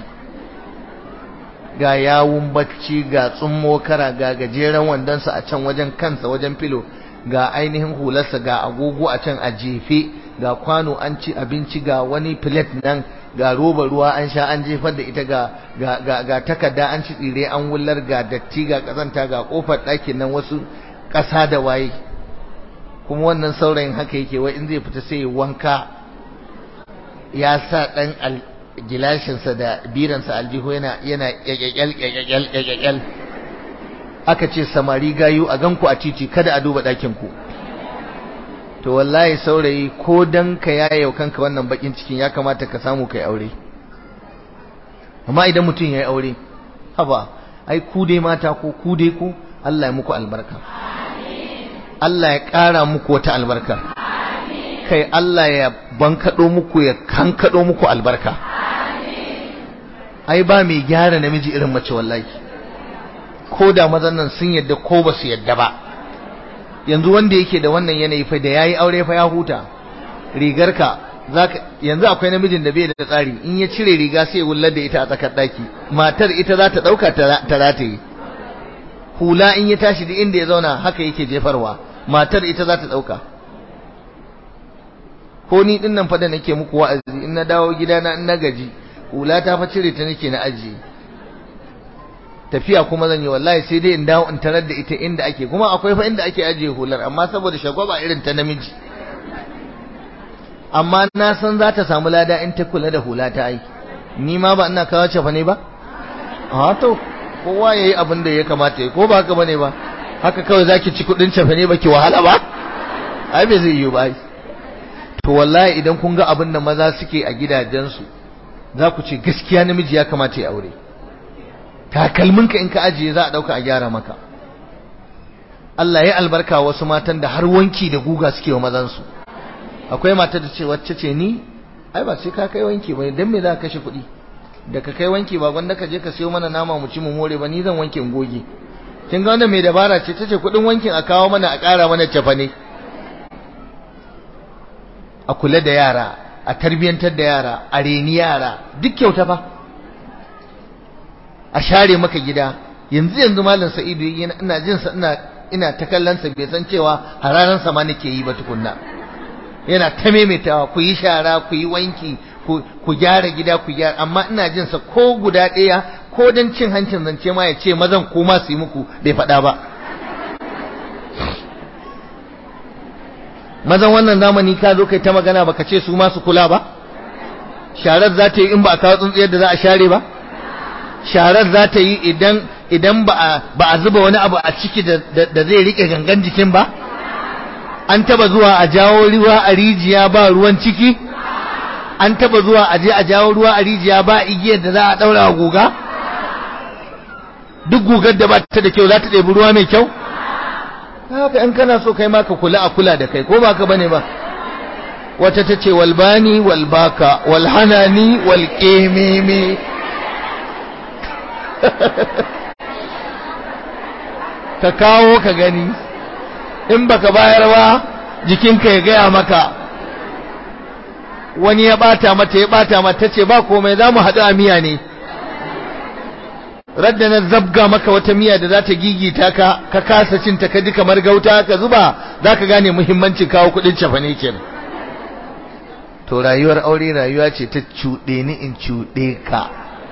ga yawun bacci ga tsummo kara ga gajeren wandonsa a can wajen kansa wajen filo ga ainihin hularsa ga agogo a can a jefe ga kwano an ci abinci ga wani plate nan ga roba ruwa an sha an jefar da ita ga ga ga, ga takarda an ci tsire an wullar ga datti ga kazanta ga kofar ɗakin nan wasu ƙasa da waye kuma wannan saurayin haka yake wai in zai fita sai ya wanka ya sa ɗan gilashinsa da biransa aljihu yana yana ƙyaƙyaƙyal ƙyaƙyaƙyal ƙyaƙyaƙyal aka ce samari gayu a ganku a titi kada a duba ɗakin ku to wallahi saurayi ko dan ka yaye kanka wannan bakin cikin ya kamata ka samu kai aure amma idan mutum ya yi aure haba ai ku dai mata ko ku dai ku Allah ya muku albarka Allah ya ƙara muku wata albarka kai Allah ya bankaɗo muku ya kankaɗo muku albarka ai ba mai gyara namiji irin mace wallahi ko da mazan nan sun yadda ko ba su yadda ba yanzu wanda yake da wannan yanayi fa da yayi aure fa ya huta rigarka zaka yanzu akwai namijin da bai da tsari in ya cire riga sai ya wullar da ita a tsakar daki matar ita za ta dauka ta rataye hula in ya tashi duk inda ya zauna haka yake jefarwa matar ita za ta dauka ko ni din nan fa da nake muku wa'azi in na dawo gidana in na gaji hula ta fa cire ta nake na ajiye tafiya kuma zan yi wallahi sai dai in dawo in tarar da ita inda ake kuma akwai fa inda ake ajiye hular amma saboda shagwaba irin ta namiji amma na san za ta samu lada in ta kula da hula ta ai ni ma ba ina kawo cefa ne ba a to kowa yayi abin da ya kamata ya ko ba haka bane ba haka kawai zaki ci kudin cefa ne baki wahala ba ai bai zai yi ba to wallahi idan kun ga abin da maza suke a gidajensu za ku ce gaskiya namiji ya kamata ya aure takalminka in ka ajiye za a dauka a gyara maka Allah ya albarka wasu matan da har wanki da guga suke wa mazansu akwai mata da ce wacce ce ni ai ba sai ka kai wanki ba dan me za ka kashe kuɗi da ka kai wanki ba gwanda ka je ka siyo mana nama mu ci mu more ba ni zan wanke in goge kin ga wanda mai dabara ce tace kuɗin wankin a kawo mana a ƙara mana cefa ne a kula da yara a tarbiyantar da yara a reni yara duk kyauta ba a share maka gida yanzu yanzu malam sa'idu ina jin sa ina ina ta kallon sa bai san cewa hararan sa ma nake yi ba tukunna yana ta maimaitawa ku yi shara ku yi wanki ku gyara gida ku gyara amma ina jin sa ko guda ɗaya ko dan cin hancin zance ma ya ce mazan ko ma su yi muku bai faɗa ba mazan wannan zamani ka zo kai ta magana baka ce su ma su kula ba sharar za ta yi in ba a kawo tsuntsiyar da za a share ba sharar za ta yi idan idan ba a zuba wani abu a ciki da zai rike gangan jikin ba an taba zuwa a jawo ruwa a rijiya ba ruwan ciki an taba zuwa a je a jawo ruwa a rijiya ba igiyar da za a daura guga duk gugar da ba ta da kyau za ta ɗebi ruwa mai kyau haka in kana so kai ma ka kula a kula da kai ko ba ka bane ba wata ta ce walbani walbaka walhanani walƙememe ka kawo ka gani in baka bayar ba jikinka ya gaya maka wani ya bata mata ya bata mata ce ba komai za mu haɗu a miya ne radda na zabga maka wata miya da za ta gigita ka ka kasa cin ta kaji kamar gauta ka zuba za ka gane muhimmancin kawo kuɗin cefane kenan to rayuwar aure rayuwa ce ta cuɗe ni in cuɗe ka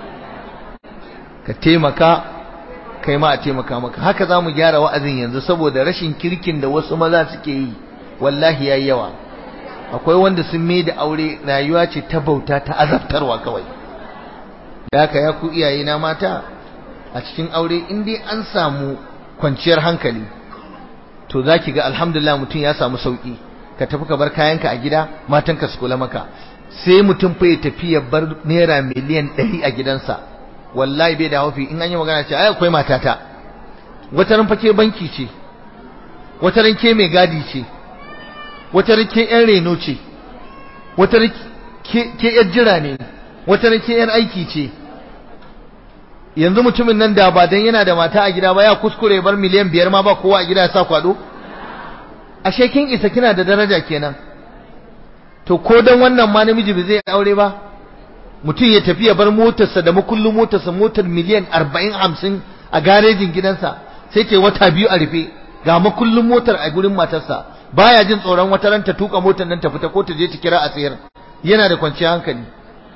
ka taimaka kai ma a taimaka maka haka za mu gyara wa'azin yanzu saboda rashin kirkin da wasu maza suke yi wallahi ya yawa akwai wanda sun mai da aure rayuwa ce ta bauta ta azabtarwa kawai da haka ya ku iyaye na mata a cikin aure in dai an samu kwanciyar hankali to za ki ga alhamdulillah mutum ya samu sauki ka tafi ka bar kayanka a gida matanka su kula maka sai mutum fa ya tafi ya bar naira miliyan ɗari a gidansa wallahi bai da haufi in an yi magana ce ai akwai matata wata ran fake banki ce wata ran ke mai gadi ce wata ran ke yan reno ce wata ran ke yar jira ne wata ran ke yar aiki ce yanzu mutumin nan da ba dan yana da mata a gida ba ya kuskure bar miliyan biyar ma ba kowa a gida ya sa kwado ashe kin isa kina da daraja kenan to ko dan wannan ma namiji bai zai aure ba mutum ya tafi ya bar motarsa da makullin motarsa motar miliyan arba'in hamsin a garejin gidansa sai ce wata biyu a rufe ga makullin motar a gurin matarsa baya jin tsoron wata ran ta tuka motar nan ta fita ko ta je ta kira a sayar yana da kwanciyar hankali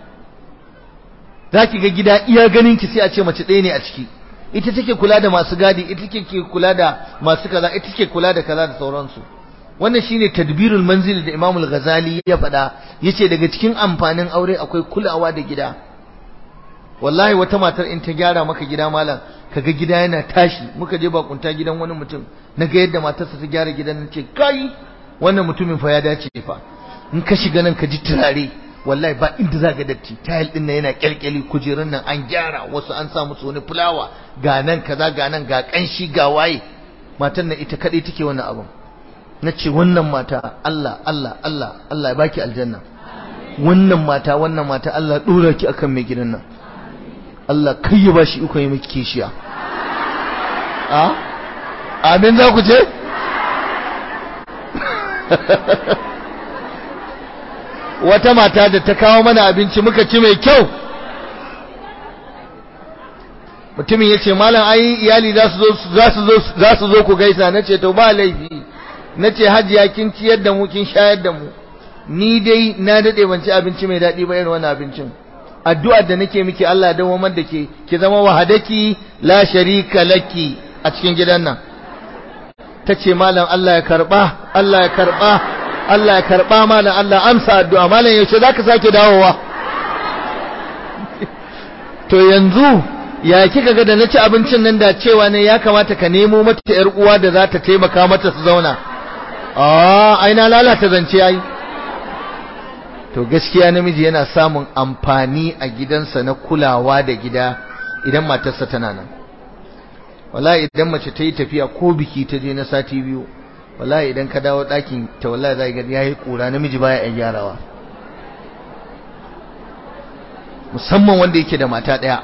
za ki ga gida iya ganin ki sai a ce mace ɗaya ne a ciki ita take kula da masu gadi ita take kula da masu kaza ita take kula da kaza da sauransu wannan shine tadbirul manzil da Imam al-Ghazali ya faɗa yace daga cikin amfanin aure akwai kulawa da gida wallahi wata matar in ta gyara maka gida malam kaga gida yana tashi muka je bakunta gidan wani mutum naga yadda matarsa ta gyara gidan nace kai wannan mutumin fa ya dace fa in ka shiga nan ka ji turare wallahi ba inda za ga datti tile din nan yana kyalkyali kujerun nan an gyara wasu an sa musu wani fulawa ga nan kaza ga nan ga kanshi ga waye matan nan ita kadai take wannan abun nace wannan mata Allah Allah Allah Allah ya baki aljanna wannan mata wannan mata Allah dora ki akan mai gidan nan Allah kai ya bashi iko yi miki kishiya a amin za ku ce wata mata da ta kawo mana abinci muka ci mai kyau mutumin ya ce malam ai iyali za su zo ku gaisa na ce to ba laifi na ce hajiya kin ciyar da mu kin shayar da mu ni dai na daɗe ban ci abinci mai daɗi ba irin wannan abincin addu'ar da nake miki Allah da wamar da ke ki zama wahadaki la sharika laki a cikin gidan nan ta ce malam Allah ya karba Allah ya karba Allah ya karba malam Allah amsa addu'a malam yaushe zaka sake dawowa to yanzu ya kika ga da na ci abincin nan da cewa ne ya kamata ka nemo mata yar uwa da za ta taimaka mata su zauna ah ai na lalata zance ai to gaskiya namiji yana samun amfani a gidansa na kulawa da gida idan matarsa tana nan wallahi idan mace ta yi tafiya ko biki ta je na sati biyu wallahi idan ka dawo ɗakin ta wallahi za ga yayi kura namiji baya ya gyarawa musamman wanda yake da mata ɗaya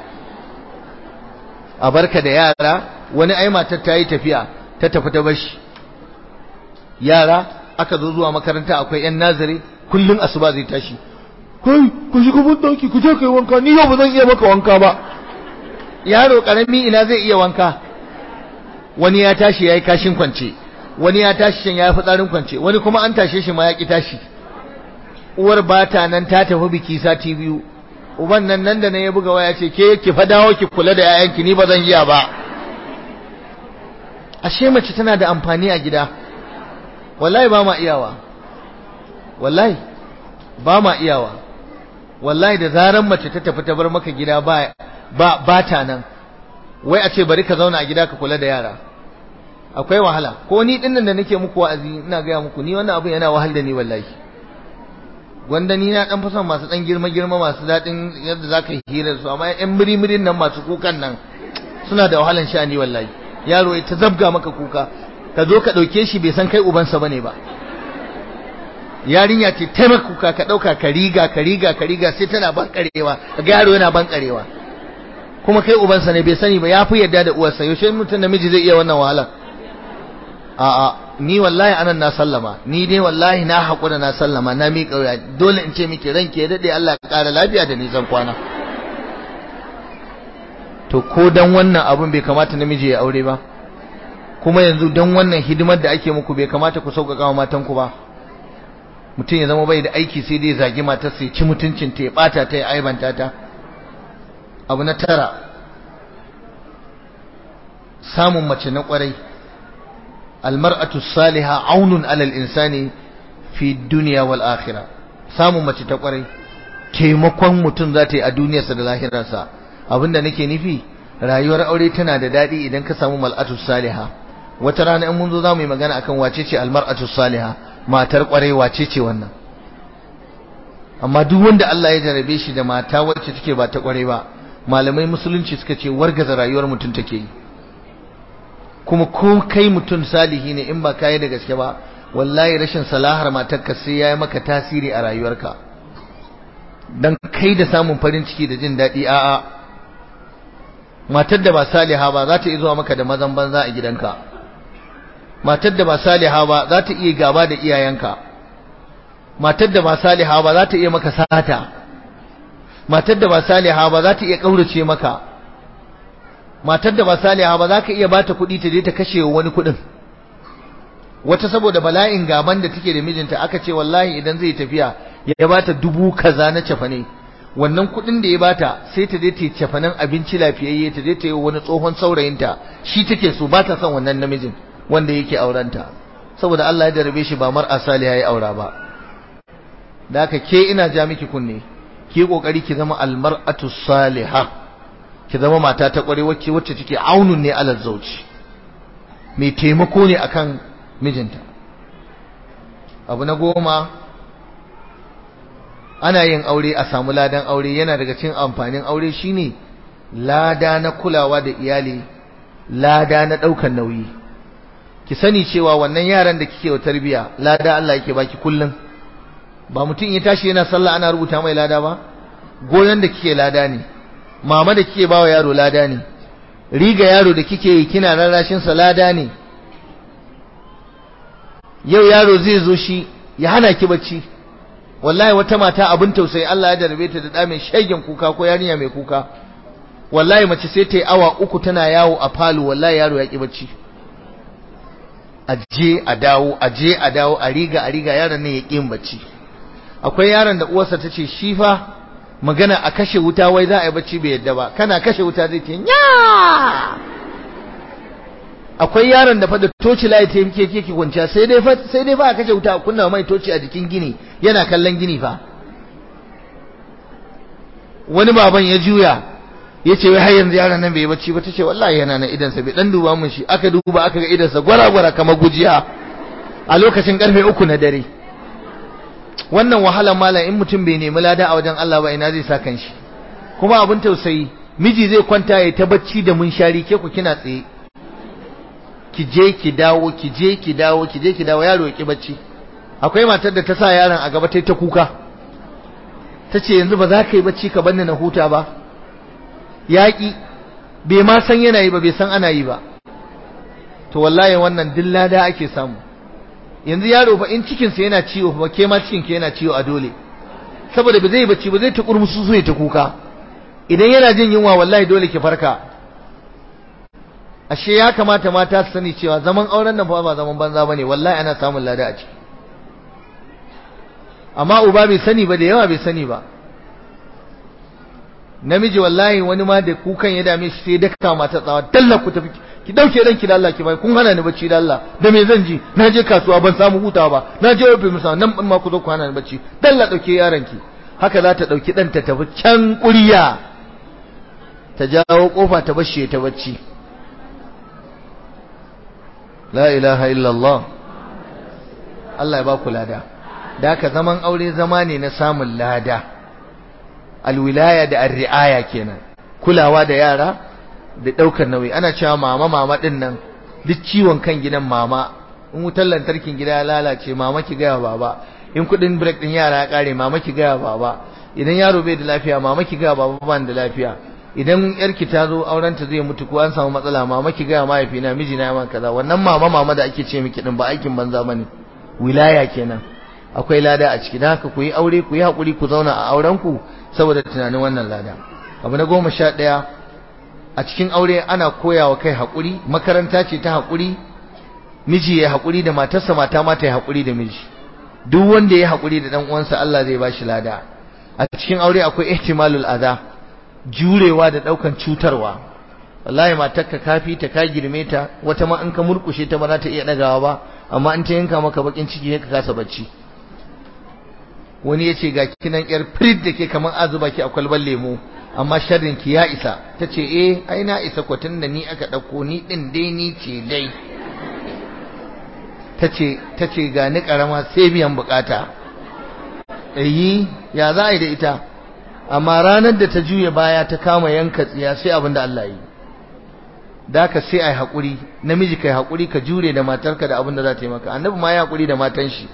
a barka da yara wani ai matar ta yi tafiya ta tafi ta bashi yara aka zo zuwa makaranta akwai yan nazari kullun asuba zai tashi kai ku shiga mun dauki ku je kai wanka ni yau ba zan iya maka wanka ba yaro karami ina zai iya wanka wani ya tashi yayi kashin kwance wani ya tashi shan yayi fitsarin kwance wani kuma an tashe shi ma ya ki tashi uwar bata nan ta tafi biki sati biyu uban nan nan da nan ya buga waya ce ke ki fa dawo ki kula da yayanki ni ba zan iya ba ashe mace tana da amfani a gida wallahi ba ma iyawa wallahi ba ma iyawa wallahi da zaran mace ta tafi ta bar maka gida ba ba ba ta nan wai a ce bari ka zauna a gida ka kula da yara akwai wahala ko ni dinnan da nake muku wa'azi ina ga muku ni wannan abin yana wahal da ni wallahi gwanda ni na dan fi son masu dan girma girma masu dadin yadda zaka yi hira su amma yan mirimirin nan masu kukan nan suna da wahalan sha'ani wallahi yaro ya ta zabga maka kuka ka zo ka dauke shi bai san kai ubansa bane ba yarinya ce ta maka kuka ka dauka ka riga ka riga ka riga sai tana bankarewa ga yaro yana bankarewa kuma kai ubansa ne bai sani ba ya fi yadda da uwarsa yaushe mutum namiji zai iya wannan wahala a'a ni wallahi anan na sallama ni dai wallahi na haƙura na sallama na miƙa wuya dole in ce miki ranki ya daɗe Allah ya ƙara lafiya da nisan kwana to ko dan wannan abun bai kamata namiji ya aure ba kuma yanzu dan wannan hidimar da ake muku bai kamata ku sauƙaƙa wa matanku ba mutum ya zama bai da aiki sai dai zagi matarsa ya ci mutuncin ta ya ɓata ta ya aibanta ta abu na tara samun mace na ƙwarai almar'atu salihah aunun alal insani fi dunya wal akhirah samun mace ta kwarai taimakon mutum za ta yi a duniyarsa da lahirarsa abinda nake nufi rayuwar aure tana da daɗi idan ka samu mal'atu salihah wata rana in mun zo za mu yi magana akan wace ce almar'atu salihah matar kwarai wace ce wannan amma duk wanda Allah ya jarabe shi da mata wacce take ba ta kwarai ba malamai musulunci suka ce wargaza rayuwar mutum take yi kuma ko kai mutum salihi ne in ba ka yi da gaske ba wallahi rashin salahar matarka sai ya yi maka tasiri a rayuwarka dan kai da samun farin ciki da jin daɗi a'a matar da ba saliha ba za ta iya zuwa maka da mazan banza a gidanka matar da ba saliha ba za ta iya gaba da iyayenka matar da ba saliha ba za ta iya maka sata matar da ba saliha ba za ta iya kaurace maka matar da ba saliha ba za ka iya bata kuɗi ta je ta kashe wani kuɗin wata saboda bala'in gaban da take da mijinta aka ce wallahi idan zai tafiya ya bata dubu kaza na cefane wannan kuɗin da ya bata sai ta je ta cefanen abinci lafiyayye ta je ta yi wani tsohon saurayinta shi take so ba ta son wannan namijin wanda yake aurenta saboda Allah ya darabe shi ba mar'a saliha ya aura ba da haka ke ina ja miki kunne ki kokari ki zama almar'atu salihah ki zama mata ta kware wacce wacce take aunun ne alal zauci mai taimako ne akan mijinta abu na goma ana yin aure a samu ladan aure yana daga cikin amfanin aure shine lada na kulawa da iyali lada na daukan nauyi ki sani cewa wannan yaran da kike wa tarbiya lada Allah yake baki kullun ba mutum ya tashi yana sallah ana rubuta mai lada ba goyon da kike lada ne mama da kike bawa yaro lada ne riga yaro da kike yi kina rarrashin sa lada ne yau yaro zai zo shi ya hana ki bacci wallahi wata mata abin tausayi Allah ya jarabe ta da da mai shegen kuka ko yarinya mai kuka wallahi mace sai ta yi awa uku tana yawo a falo wallahi yaro ya ki bacci aje a dawo aje a dawo a riga a riga yaron ne ya ki bacci akwai yaron da uwarsa ta ce shi fa magana a kashe wuta wai za a yi bacci bai yadda ba kana kashe wuta zai ce nya akwai yaron da fa da toci layi ta yake yake kwanciya sai dai fa sai dai fa a kashe wuta a kunna mai toci a jikin gini yana kallon gini fa wani baban ya juya ya ce wai har yanzu yaron nan bai bacci ba ta ce wallahi yana nan idansa bai dan duba mun shi aka duba aka ga idansa gwara-gwara kamar gujiya a lokacin karfe uku na dare wannan wahalar malam in mutum bai nemi lada a wajen Allah ba ina zai sa kanshi kuma abin tausayi miji zai kwanta ya ta bacci da munshari ke ku kina tsaye ki je ki dawo ki je ki dawo ki je ki dawo yaro ya ki bacci akwai matar da ta sa yaron a gaba ta ta kuka ta ce yanzu ba za ka yi bacci ka banni na huta ba yaƙi bai ma san yana yi ba bai san ana yi ba to wallahi wannan duk lada ake samu yanzu yaro fa in cikinsa yana ciwo fa ke ma cikinki yana ciwo a dole saboda ba zai bacci ba zai ta kurmusu so ya ta kuka idan yana jin yunwa wallahi dole ki farka ashe ya kamata mata su sani cewa zaman auren nan fa ba zaman banza bane wallahi ana samun lada a ciki amma uba bai sani ba da yawa bai sani ba namiji wallahi wani ma da kukan ya dame shi sai daka mata tsawa dalla ku tafi ki dauke ranki da Allah ki bai kun hana ni bacci da Allah da me zan ji na je kasuwa ban samu hutawa ba na je ofis musa nan ma ku zo ku hana ni bacci dalla dauke yaron ki haka za ta dauki dan ta tafi can kuriya ta jawo kofa ta bashe ta bacci la ilaha illallah Allah ya ba ku lada da haka zaman aure zama ne na samun lada alwilaya da arri'aya kenan kulawa da yara da daukar nauyi ana cewa mama mama din nan duk ciwon kan gidan mama in wutar lantarkin gida ya lalace mama ki ga baba in kudin break din yara ya kare mama ki ga baba idan yaro bai da lafiya mama ki ga baba ban da lafiya idan yarki ta zo auren ta zai mutu ko an samu matsala mama ki ga mahaifina mijina ya man kaza wannan mama mama da ake ce miki din ba aikin banza bane wilaya kenan akwai lada a ciki dan haka ku yi aure ku yi hakuri ku zauna a auren ku saboda tunanin wannan lada abu na goma sha ɗaya a cikin aure ana koyawa kai haƙuri makaranta ce ta haƙuri miji ya haƙuri da matarsa mata ma ta yi haƙuri da miji duk wanda ya haƙuri da ɗan uwansa Allah zai ba shi lada a cikin aure akwai ihtimalul adha jurewa da ɗaukan cutarwa wallahi matarka kafi ta ka girme ta wata ma in ka murkushe ta ba za ta iya ɗagawa ba amma in ta yanka maka bakin ciki ka kasa bacci wani ya ce ga kinan yar firid da ke kamar azuba ki a kwalban lemo amma sharrin ki ya isa ta ce eh ai na isa kwatin da ni aka ɗauko ni ɗin dai ni ce dai ta ce ga ni ƙarama sai biyan bukata yi ya za a yi da ita amma ranar da ta juya baya ta kama yanka tsiya sai abin da Allah yi da ka sai a yi haƙuri namiji ka yi haƙuri ka jure da matarka da abin da za ta yi maka annabi ma ya haƙuri da matan shi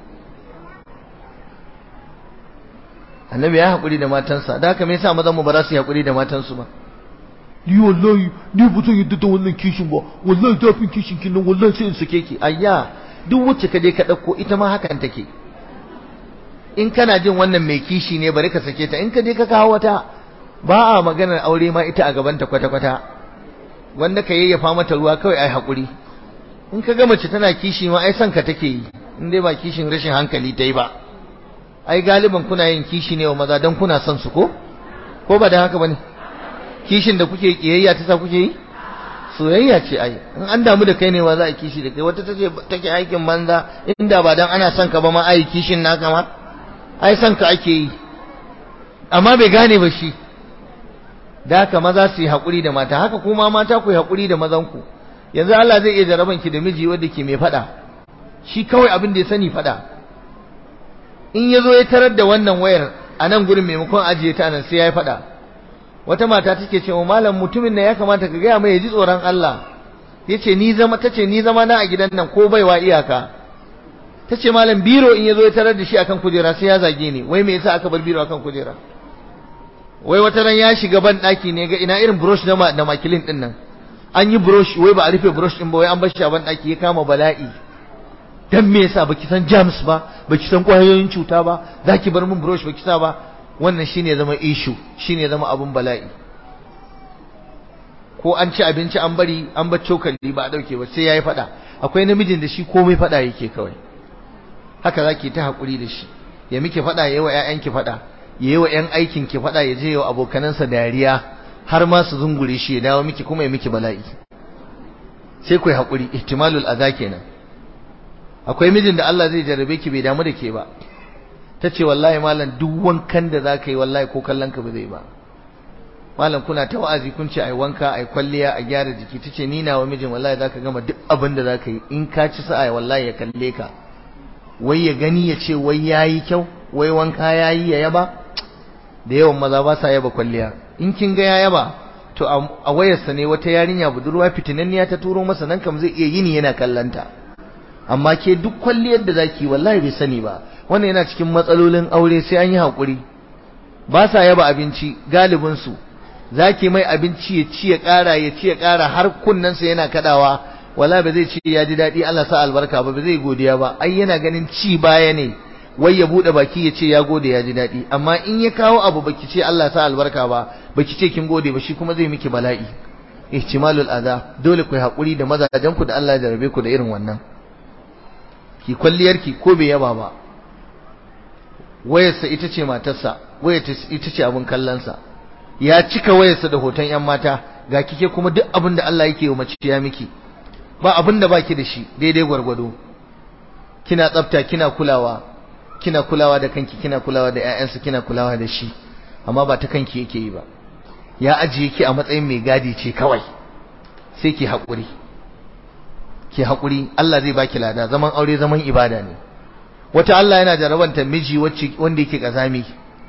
annabi ya haƙuri da matansa da haka me yasa mazan mu ba za su yi haƙuri da matansu ba ni wallahi ni ba zan yadda da wannan kishin ba wallahi zafin kishin kin nan wallahi sai in sake ki ayya duk wacce ka je ka ɗauko ita ma hakan take in kana jin wannan mai kishi ne bari ka sake ta in ka je ka kawo wata ba a maganar aure ma ita a gaban ta kwata kwata wanda ka yayyafa mata ruwa kawai ai haƙuri in ka ga mace tana kishi ma ai son ka take yi in dai ba kishin rashin hankali ta yi ba ai galiban kuna yin kishi ne wa maza don kuna son su ko ko ba da haka bane kishin da kuke kiyayya ta sa kuke yi soyayya ce ai in an damu da kai ne wa za a kishi da kai wata tace take aikin banza inda ba dan ana son ka ba ma ai kishin naka ma ai son ka ake yi amma bai gane ba shi da haka maza su yi haƙuri da mata haka kuma mata ku yi haƙuri da mazanku yanzu Allah zai iya jaraban ki da miji wanda ke mai faɗa shi kawai abin da ya sani faɗa in ya zo ya tarar da wannan wayar a nan gurin maimakon ajiye ta nan sai ya yi faɗa wata mata take cewa malam mutumin nan ya kamata ka gaya mai ya ji tsoron Allah ya ce ni zama ta ce ni zama na a gidan nan ko baiwa iyaka ta ce malam biro in ya zo ya tarar da shi akan kujera sai ya zage ni wai me yasa aka bar biro akan kujera wai wata ran ya shiga ban daki ne ga ina irin brush na da makilin din nan an yi brush wai ba a rufe brush din ba wai an bar shi a ban daki ya kama bala'i dan me yasa baki san germs ba baki san kwayoyin cuta ba zaki bar min brush baki sa ba wannan shine zama issue shine zama abun bala'i ko an ci abinci an bari an bar cokali ba a dauke ba sai yayi fada akwai namijin da shi komai fada yake kawai haka zaki ta hakuri da shi ya miki fada yayi wa ƴaƴanki fada yayi wa ƴan aikin ki fada ya je wa abokanansa dariya har ma su zungure shi ya dawo miki kuma ya miki bala'i sai ku yi hakuri ihtimalul adha kenan akwai mijin da Allah zai jarrabe ki bai damu da ke ba tace wallahi malam duk wankan da zaka yi wallahi ko kallon ka ba zai ba malam kuna ta wa'azi kun ce ai wanka ai kwalliya a gyara jiki tace ni nawa mijin wallahi zaka gama duk abin da zaka yi in ka ci sa'a wallahi ya kalle ka wai ya gani ya ce wai yayi kyau wai wanka yayi ya yaba da yawan maza ba sa yaba kwalliya in kin ga ya yaba to a wayarsa ne wata yarinya budurwa fitinanniya ta turo masa nan kam zai iya yini yana kallanta amma ke duk kwalliyar da zaki wallahi bai sani ba wannan yana cikin matsalolin aure sai an yi hakuri ba sa yaba abinci galibin su zaki mai abinci ya ci ya ƙara ya ci ya ƙara har kunnensa yana kadawa wala ba zai ci ya ji daɗi Allah sa albarka ba ba zai godiya ba ai yana ganin ci baya ne wai ya bude baki ya ce ya gode ya ji daɗi amma in ya kawo abu baki ce Allah sa albarka ba baki ce kin gode ba shi kuma zai miki bala'i ihtimalul adha dole ku hakuri da mazajen ku da Allah ya jarabe ku da irin wannan ki kwalliyar ki ko bai yaba ba wayarsa ita ce matarsa wayar ita ce abin kallonsa ya cika wayarsa da hoton yan mata ga kike kuma duk abin da Allah yake yi mace ya miki ba abin da baki da shi daidai gwargwado kina tsafta kina kulawa kina kulawa da kanki kina kulawa da ƴaƴansu kina kulawa da shi amma ba ta kanki yake yi ba ya ajiye ki a matsayin mai gadi ce kawai sai ki haƙuri ki haƙuri Allah zai baki lada zaman aure zaman ibada ne wata Allah yana jarabanta miji wacce wanda yake kazami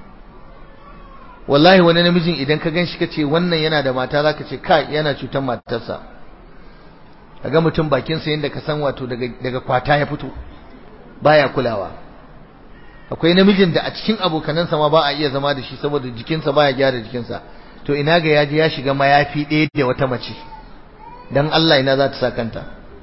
wallahi wani namijin idan ka ganshi kace wannan yana da mata zaka ce kai yana cutar matarsa kaga mutum bakin sa yanda ka san wato daga daga kwata ya fito baya kulawa akwai namijin da a cikin abokanansa ma ba a iya zama da shi saboda jikinsa baya gyara jikinsa to ina ga yaji ya shiga mayafi ɗaya da wata mace dan Allah ina za ta sa kanta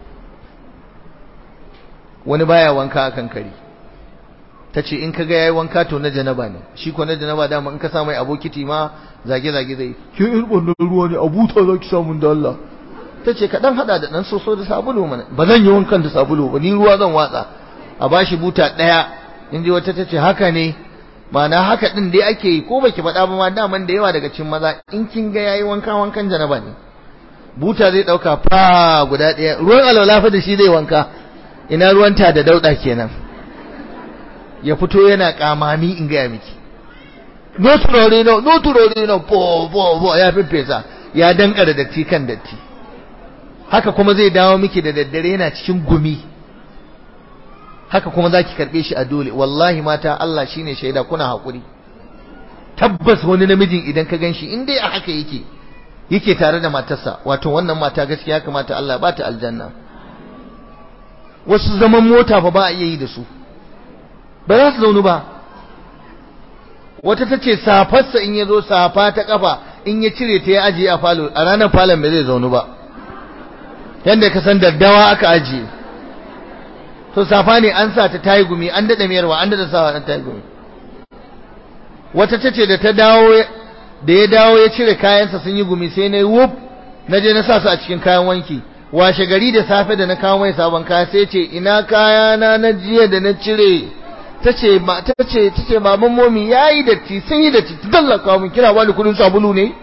wani baya wanka akan kari tace in kaga yayi wanka to na janaba ne shi ko na janaba dama in ka sa mai abokiti ma zage zage zai ke irin ruwa ne abuta zaki samu da Allah tace ka dan hada da dan soso da sabulu mana ba zan yi wankan da sabulu ba ni ruwa zan watsa a bashi buta daya in ji wata tace haka ne ma'ana haka din dai ake yi ko baki faɗa ba ma daman da yawa daga cikin maza in kin ga yayi wanka wankan janaba ne buta zai dauka fa guda daya ruwan alwala fa da shi zai wanka ina ruwanta da dauda kenan ya fito yana kamami in gaya miki no turore no no turore no bo bo bo ya fifesa ya danka da datti kan datti haka kuma zai dawo miki da daddare yana cikin gumi haka kuma zaki karbe shi a dole wallahi mata Allah shine shaida kuna hakuri tabbas wani namijin idan ka ganshi in dai a haka yake yake tare da matarsa wato wannan mata gaskiya kamata Allah ba ta aljanna wasu zaman mota fa ba a iya yi da su ba za su zaunu ba wata ta ce safarsa in ya zo safa ta kafa in ya cire ta ya ajiye a falo a ranar falon bai zai zaunu ba yadda ka san daddawa aka ajiye to safa ne an sa ta tayi gumi an daɗa miyarwa an daɗa sawa an tayi gumi wata ta ce da ta dawo da ya dawo ya cire kayansa sun yi gumi sai na yi wuf na je na sa su a cikin kayan wanki washe gari da safe da na kawo mai sabon kaya sai ce ina kayana na jiya da na cire tace ma tace tace baban momi yayi datti sun yi datti dallaka mun kira wani kudin sabulu ne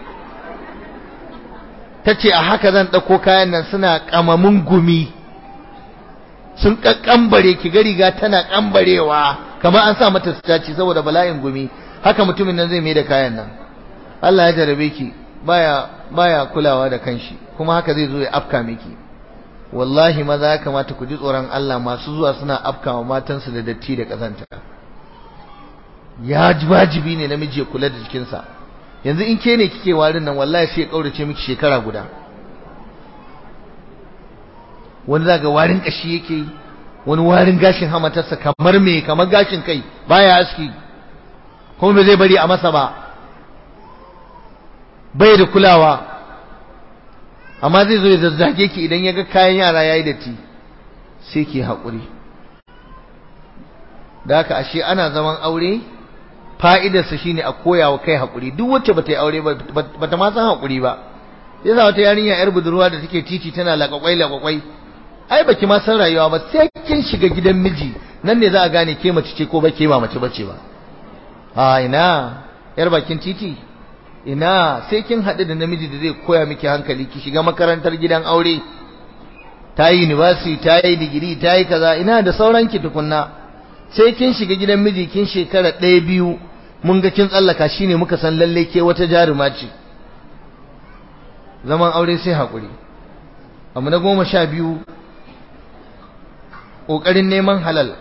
tace a haka zan dauko kayan nan suna kamamin gumi sun kakkambare ki ga riga tana kambarewa kamar an sa mata staci saboda bala'in gumi haka mutumin nan zai mai da kayan nan Allah ya jarabe ki baya baya kulawa da kanshi kuma haka zai zo ya afka miki wallahi maza ya kamata ku ji tsoron Allah masu zuwa suna afkawa matansu da datti da kazanta ya wajibi ne namiji ya kula da jikinsa yanzu in ke ne kike warin nan wallahi sai ya kaurace miki shekara guda wani zaga warin kashi yake wani warin gashin hamatarsa kamar me kamar gashin kai baya aski kuma bai zai bari a masa ba bai da kulawa amma zai zo ya zazzage ki idan ya ga kayan yara yayi datti sai ki haƙuri da haka ashe ana zaman aure fa'idarsa shine a koya wa kai haƙuri duk wacce bata yi aure ba bata ma san haƙuri ba yasa wata yarinya yar budurwa da take titi tana laƙwaƙwai laƙwaƙwai ai baki ma san rayuwa ba sai kin shiga gidan miji nan ne za a gane ke mace ce ko ba ke ba mace bace ba a ina yar bakin titi ina sai kin haɗu da namiji da zai koya miki hankali ki shiga makarantar gidan aure ta yi university ta yi digiri ta yi kaza ina da sauran ki tukunna sai kin shiga gidan miji kin shekara ɗaya biyu mun ga kin tsallaka shine muka san lalle ke wata jaruma ce zaman aure sai haƙuri abu na goma sha biyu ƙoƙarin neman halal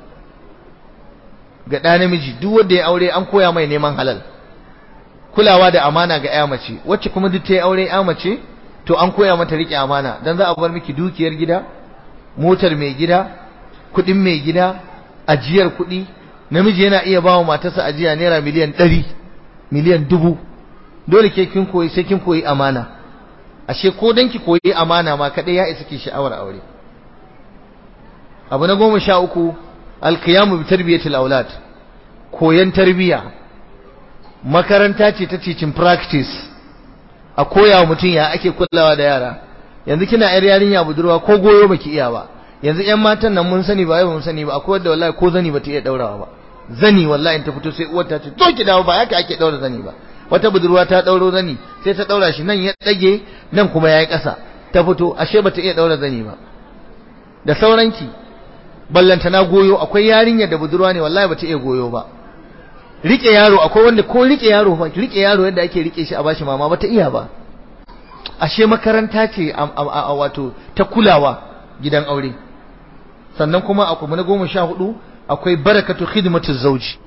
ga ɗa namiji duk wanda ya aure an koya mai neman halal kulawa da amana ga ƴa mace wacce kuma duk ta yi aure ƴa mace to an koya mata riƙe amana dan za a bar miki dukiyar gida motar mai gida kuɗin mai gida ajiyar kuɗi namiji yana iya bawa matarsa ajiya naira miliyan ɗari miliyan dubu dole ke kin koyi sai kin koyi amana ashe ko dan ki koyi amana ma kaɗai ya isa ki sha'awar aure abu na goma sha uku alkiyamu bi tarbiyatil aulad koyan tarbiya makaranta ce ta teaching practice a koya wa mutum ya ake kulawa da yara yanzu kina yar yarinya budurwa ko goyo baki iya ba yanzu ƴan matan nan mun sani ba yau mun sani ba akwai wanda wallahi ko zani bata iya daurawa ba zani wallahi ta fito sai uwar ta ce to ki dawo ba haka ake daura zani ba wata budurwa ta dauro zani sai ta daura shi nan ya dage nan kuma yayi ƙasa ta fito ashe bata iya daura zani ba da sauranki ballanta na goyo akwai yarinya da budurwa ne wallahi bata iya goyo ba rike yaro akwai wanda ko rike yaro fa rike yaro yadda ake rike shi a bashi mama bata iya ba ashe makaranta ce a wato ta kulawa gidan aure sannan kuma akwai na goma sha hudu akwai barakatu khidmatu zauji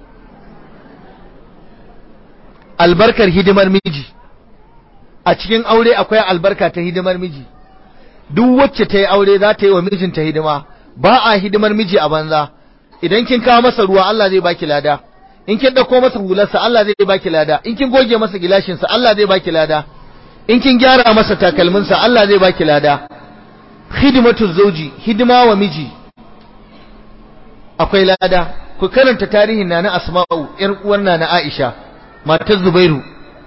albarkar hidimar miji a cikin aure akwai albarka ta hidimar miji duk wacce ta yi aure za ta yi wa mijinta hidima ba a hidimar miji a banza idan kin kawo masa ruwa Allah zai baki lada in kin dauko masa hularsa Allah zai baki lada in kin goge masa gilashinsa Allah zai baki lada in kin gyara masa takalminsa Allah zai baki lada khidmatu zawji hidima wa miji akwai lada ku karanta tarihin nana asma'u yar uwar nana aisha matar zubairu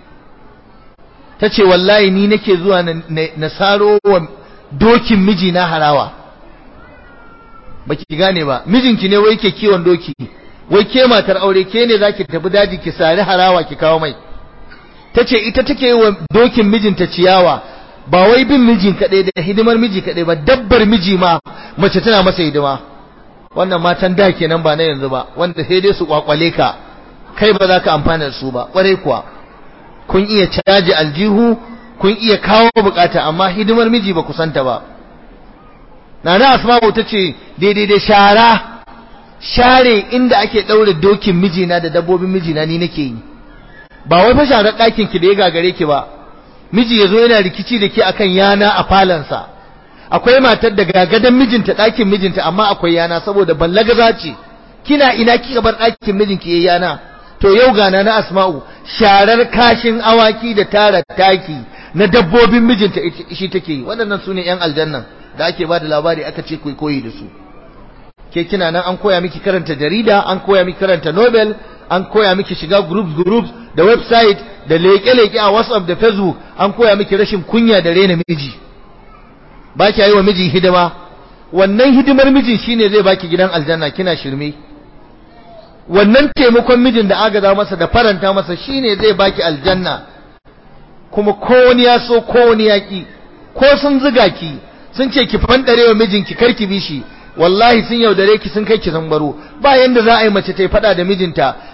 tace wallahi ni nake zuwa na saro wa dokin miji na harawa baki gane ba mijinki ne wai ke kiwon doki wai ke matar aure ke ne zaki tafi daji ki sari harawa ki kawo mai tace ita take yi wa dokin mijinta ciyawa ba wai bin mijin kaɗai da hidimar miji kaɗai ba dabbar miji ma mace tana masa hidima wannan matan da kenan ba na yanzu ba wanda sai dai su kwakwale ka kai ba za ka amfana da su ba kwarai kuwa kun iya caji aljihu kun iya kawo bukata amma hidimar miji ba ku santa ba nana asma'u ta ce daidai da shara share inda ake ɗaure dokin mijina da dabbobin mijina ni nake yi ba wai fa sharar ɗakin ki da ya gagare ki ba miji ya zo yana rikici da ke akan yana a falansa akwai matar da gagadan mijinta ɗakin mijinta amma akwai yana saboda ballagaza ce kina ina kika bar ɗakin mijinki yayi yana to yau gana na asma'u sharar kashin awaki da tara taki na dabbobin mijinta shi take yi waɗannan su ne 'yan aljannan da ake ba da labari aka ce kai koyi da su ke kina nan an koya miki karanta jarida an koya miki karanta nobel an koya miki shiga groups groups da website da leke-leke a whatsapp da facebook an koya miki rashin kunya da rena miji ba ki yi wa miji hidima wannan hidimar mijin shine zai baki gidan aljanna kina shirme wannan taimakon mijin da agaza masa da faranta masa shine zai baki aljanna kuma ko wani ya so ko wani ya ki ko sun ziga ki sun ce ki fandare wa mijinki karki bi shi wallahi sun yaudare ki sun kai ki zambaro ba yanda za a yi mace ta fada da mijinta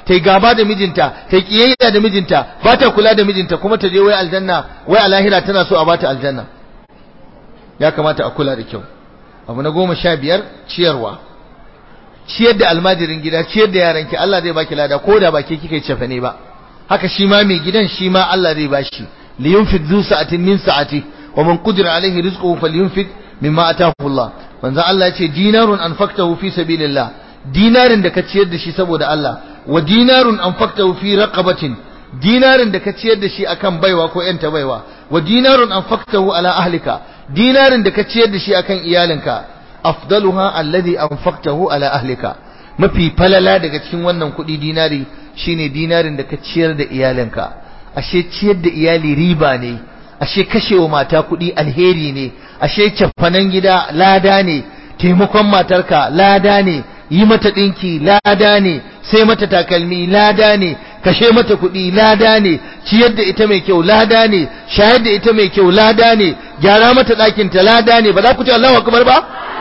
ta yi gaba da mijinta ta yi kiyayya da mijinta ba ta kula da mijinta kuma ta je wai aljanna wai a lahira tana so a ba ta aljanna ya kamata a kula da kyau abu na goma sha biyar ciyarwa ciyar da almajirin gida ciyar da yaranki Allah zai baki lada ko da baki kika yi cefa ne ba haka shi ma mai gidan shi ma Allah zai bashi li yunfiq zu sa'atin min sa'ati wa man qudira alaihi rizquhu falyunfiq mimma ataahu Allah manzo Allah ya ce dinarun anfaqtahu fi sabilillah dinarin da ka ciyar da shi saboda Allah wa dinarun anfaqtahu fi raqabatin dinarin da ka ciyar da shi akan baiwa ko yanta baiwa wa dinarun anfaqtahu ala ahlika dinarin da ka ciyar da shi akan iyalinka afdaluha alladhi anfaqtahu ala ahlika mafi falala daga cikin wannan kuɗi dinari shine dinarin da ka ciyar da iyalinka ashe ciyar da iyali riba ne ashe kashewa mata kuɗi alheri ne ashe cafanan gida lada ne taimakon matarka lada ne yi mata ɗinki lada ne sai mata takalmi lada ne kashe mata kuɗi lada ne ciyar da ita mai kyau lada ne shayar da ita mai kyau lada ne gyara mata ɗakinta lada ne ba za ku ce Allahu akbar ba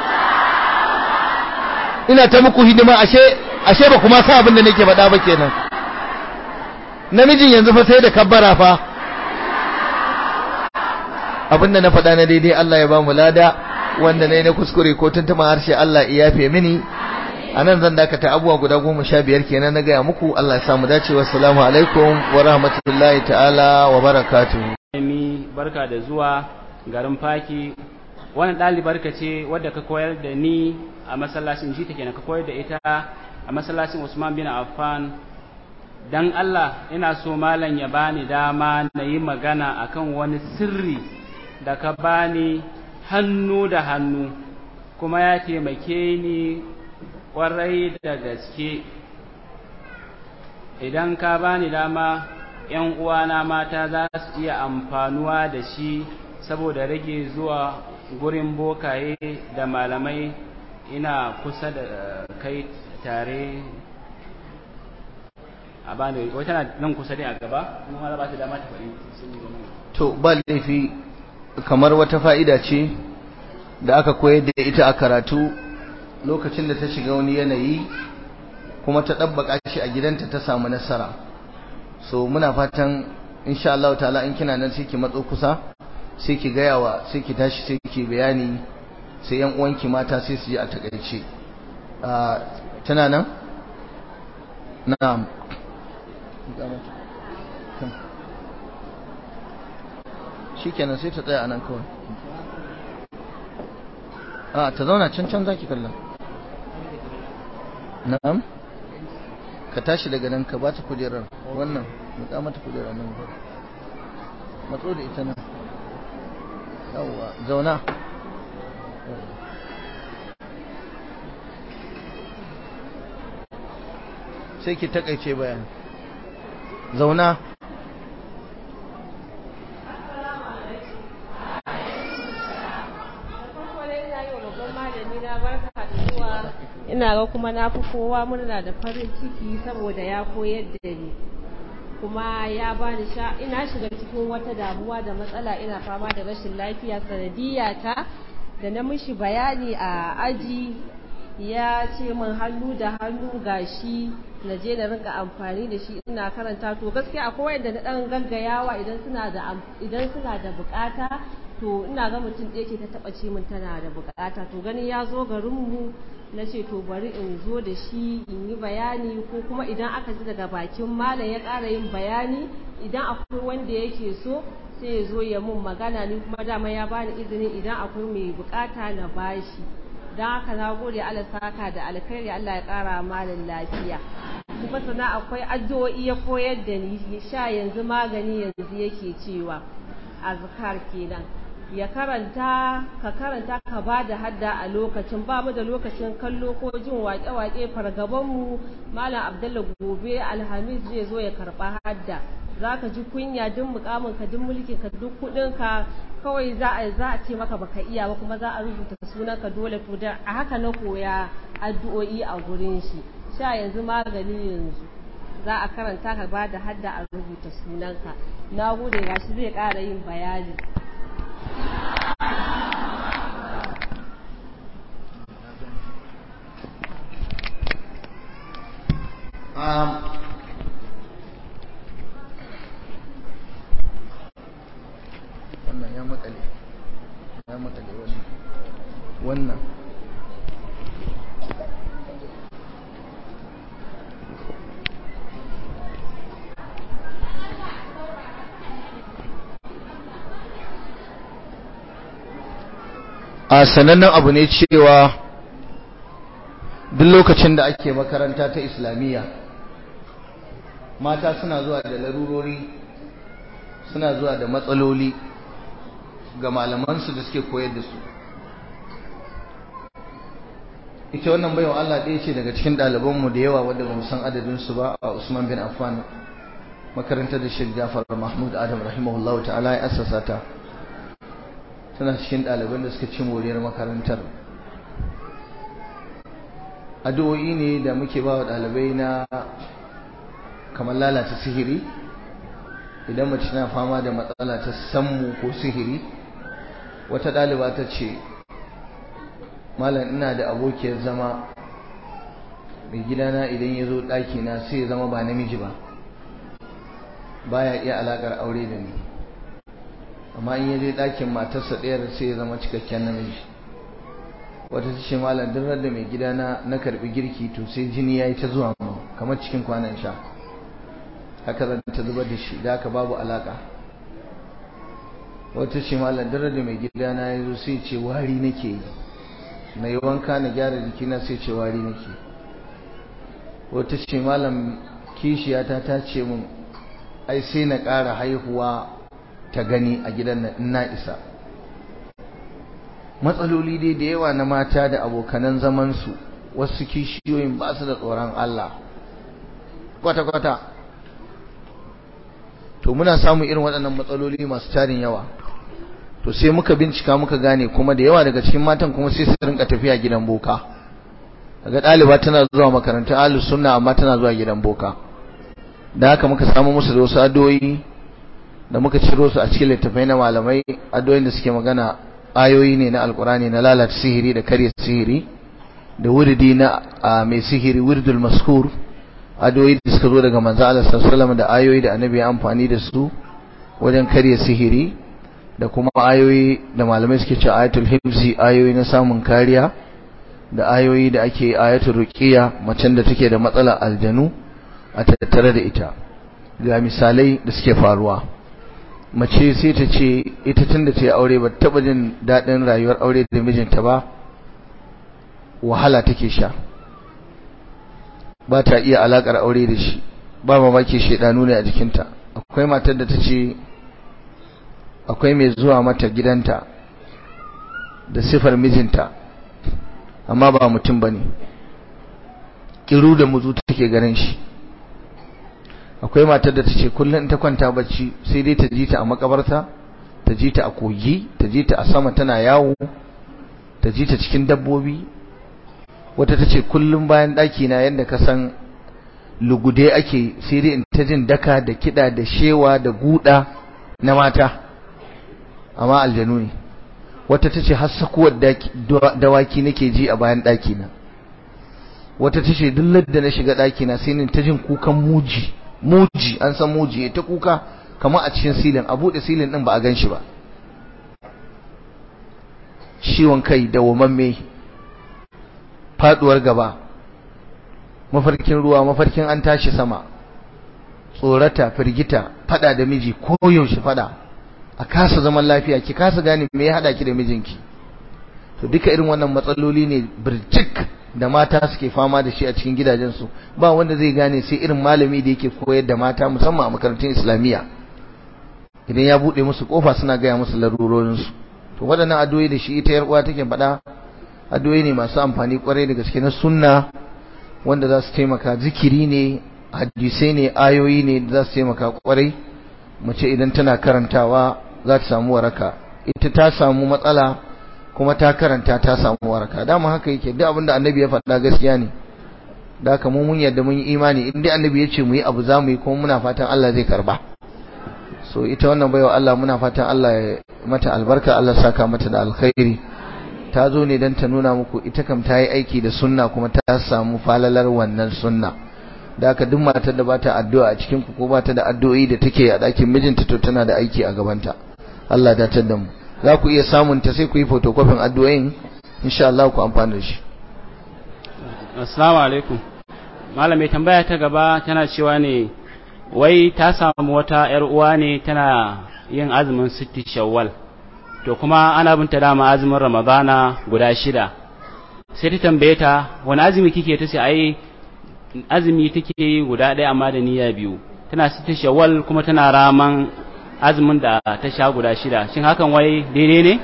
ina ta muku hidima ashe ashe ba kuma sa abin da nake faɗa ba kenan namijin yanzu fa sai da kabbara fa abin da na faɗa na daidai Allah ya ba mu lada wanda nayi na kuskure ko tuntuma harshe Allah ya yafe mini anan zan dakata abubuwa guda goma sha biyar kenan na gaya muku Allah ya samu dacewa assalamu alaikum wa rahmatullahi ta'ala wa barakatuhu barka da zuwa garin faki wannan ɗalibar ka ce wadda ka koyar da ni a masallacin jita kenan ka koyar da ita a masallacin Usman bin Affan dan Allah ina so malam ya bani dama na yi magana akan wani sirri da ka bani hannu da hannu kuma ya taimake ni kwarai da gaske idan ka bani dama ‘yan uwana mata za su iya amfanuwa da shi saboda rage zuwa gurin bokaye da malamai ina kusa da kai tare a bani wata na nan kusa ne a gaba kuma ma ba ta dama ta faɗi to ba laifi kamar wata fa'ida ce da aka koyar da ita a karatu lokacin da ta shiga wani yanayi kuma ta ɗabbaka shi a gidanta ta samu nasara so muna fatan insha Allah ta'ala in kina nan sai ki matso kusa sai ki gaya wa sai ki tashi sai ki bayani sai yan uwanki mata sai su ji a takaice tana nan na'am shikenan sai ta tsaya anan kawai a ta zauna can can zaki kalla na'am ka tashi daga nan ka bata kujerar wannan mutsa mata kujerar nan matso da ita nan yawwa zauna sai ki takaice bayan zauna ina ga kuma na fi kowa murna da farin ciki saboda ya koyar da ni kuma ya bani sha ina shiga cikin wata damuwa da matsala ina fama da rashin lafiya sanadiyya ta da na mishi bayani a aji ya ce min hannu da hannu gashi na je na rinka amfani da shi ina karanta to gaskiya akwai wanda na dan gaggayawa idan suna da idan suna da bukata to ina ga mutum ɗaya ce ta taɓa ce min tana da bukata to gani ya zo garinmu na ce to bari in zo da shi in yi bayani ko kuma idan aka ji daga bakin malam ya ƙara yin bayani idan akwai wanda yake so sai ya zo ya mun magana ni kuma dama ya bani izini idan akwai mai bukata na bashi don haka na gode Allah saka da alkhairi Allah ya ƙara malam lafiya kuma sana akwai addu'o'i ya koyar da ni sha yanzu magani yanzu yake cewa azkar kenan ya karanta ka karanta ka ba da hadda a lokacin ba mu da lokacin kallo ko jin waƙe-waƙe fargabanmu malam abdullah gobe alhamis zai zo ya karɓa hadda za ka ji kunya duk mukamin ka duk mulkin ka duk kuɗin ka kawai za a za a ce maka baka iya ba kuma za a rubuta sunan ka dole to da a haka na koya addu'o'i a gurin shi sha yanzu magani yanzu za a karanta ka ba da hadda a rubuta sunanka na gode gashi zai ƙara yin bayani a sanannen abu ne cewa duk lokacin da ake makaranta ta islamiyya mata suna zuwa da larurori suna zuwa da matsaloli ga malamansu da suke koyar da su ita wannan baiwa Allah ɗaya ce daga cikin ɗalibanmu da yawa wadda ba mu san adadinsu ba a Usman bin Affan makarantar da Sheikh Jafar Mahmud Adam rahimahullahu ta'ala ya assasa ta tana cikin ɗaliban da suka ci moriyar makarantar addu'o'i ne da muke ba wa ɗalibai na kamar lalata sihiri idan mace na fama da matsala ta sammu ko sihiri wata ɗaliba ta ce malam ina da abokiyar zama mai gidana idan ya zo ɗakina sai ya zama ba namiji ba baya iya alaƙar aure da ni amma in ya je ɗakin matarsa ɗayar sai ya zama cikakken namiji wata ta ce malam duk da mai gidana na karɓi girki to sai jini ya yi ta zuwa mu kamar cikin kwanan sha haka zan ta zubar da shi da haka babu alaƙa wata ce malam duk da mai gidana ya zo sai ce wari nake yi na yi wanka na gyara jikina sai ce wari nake wata ce malam kishiyata ta ce mun ai sai na ƙara haihuwa ta gani a gidan nan in na isa matsaloli dai da yawa na mata da abokanan zamansu wasu kishiyoyin ba su da tsoron Allah kwata-kwata to muna samun irin waɗannan matsaloli masu tarin yawa to sai muka bincika muka gane kuma da yawa daga cikin matan kuma sai su rinka tafiya gidan boka daga ɗaliba tana zuwa makarantar ahlus sunna amma tana zuwa gidan boka da haka muka samu musu da wasu addu'o'i da muka ciro su a cikin littafai na malamai addu'o'in da suke magana ayoyi ne na alkurani na lalata sihiri da karya sihiri da wuridi na mai sihiri wirdul maskur addu'o'i da suka zo daga manzo Allah sallallahu da ayoyi da annabi ya amfani da su wajen karya sihiri da kuma ayoyi da malamai suke cewa ayatul hifzi ayoyi na samun kariya da ayoyi da ake ayatul ruqiya macen da take da matsalar aljanu a tattare da ita ga misalai da suke faruwa mace sai ta ce ita tun da ta yi aure ba taɓa jin daɗin rayuwar aure da mijinta ba wahala take sha ba ta iya alaƙar aure da shi ba mamaki shaidanu ne a jikinta akwai matar da ta ce akwai mai zuwa mata gidanta da sifar mijinta amma ba mutum ba ne ƙiru da muzu take ganin shi akwai matar da ta ce kullum ta kwanta bacci sai dai ta ji ta a makabarta ta ji ta a kogi ta ji ta a sama tana yawo ta ji ta cikin dabbobi wata ta ce kullum bayan ɗaki na yadda ka san lugude ake sai dai in ta jin daka da kiɗa da shewa da guda na mata amma aljanu ne wata ta ce har sakuwar dawaki nake ji a bayan ɗaki na wata ta ce duk da na shiga ɗaki na sai ni ta jin kukan muji muji an san muji ta kuka kamar a cikin silin a buɗe silin ɗin ba a gan shi ba ciwon kai da wamamme faɗuwar gaba mafarkin ruwa mafarkin an tashi sama tsorata firgita fada da miji ko yaushe fada a kasa zaman lafiya ki kasa gane me ya hada ki da mijinki to duka irin wannan matsaloli ne birjik da mata suke fama da shi a cikin gidajensu ba wanda zai gane sai irin malami da yake koyar da mata musamman a makarantun islamiyya idan ya bude musu kofa suna gaya musu larurorinsu to waɗannan addu'o'i da shi ita yar uwa take faɗa addu'o'i ne masu amfani kwarai da gaske na sunna wanda za su taimaka zikiri ne hadisai ne ayoyi ne da za su taimaka kwarai mace idan tana karantawa za ta samu waraka ita ta samu matsala kuma ta karanta ta samu waraka dama haka yake duk abinda annabi ya faɗa gaskiya ne da haka mu mun yadda mun yi imani in dai annabi ya ce mu yi abu za mu yi kuma muna fatan Allah zai karba so ita wannan baiwa Allah muna fatan Allah ya mata albarka Allah saka mata da alkhairi ta zo ne don ta nuna muku ita kam ta yi aiki da sunna kuma ta samu falalar wannan sunna da haka duk matar da bata addu'a a cikin ku ko bata da addu'o'i da take a ɗakin mijinta to tana da aiki a gabanta Allah ya datar da mu za ku iya samun ta sai ku yi photocopy addu'o'in insha Allah ku amfana da shi assalamu alaikum malam mai tambaya ta gaba tana cewa ne wai ta samu wata yar uwa ne tana yin azumin sitti shawwal to kuma ana binta dama azumin ramadana guda shida sai ta tambaye ta wani azumi kike ta ce ai azumi take yi guda ɗaya amma da niyya biyu tana sita shawwal kuma tana raman azumin da ta sha guda shida shin hakan wai daidai ne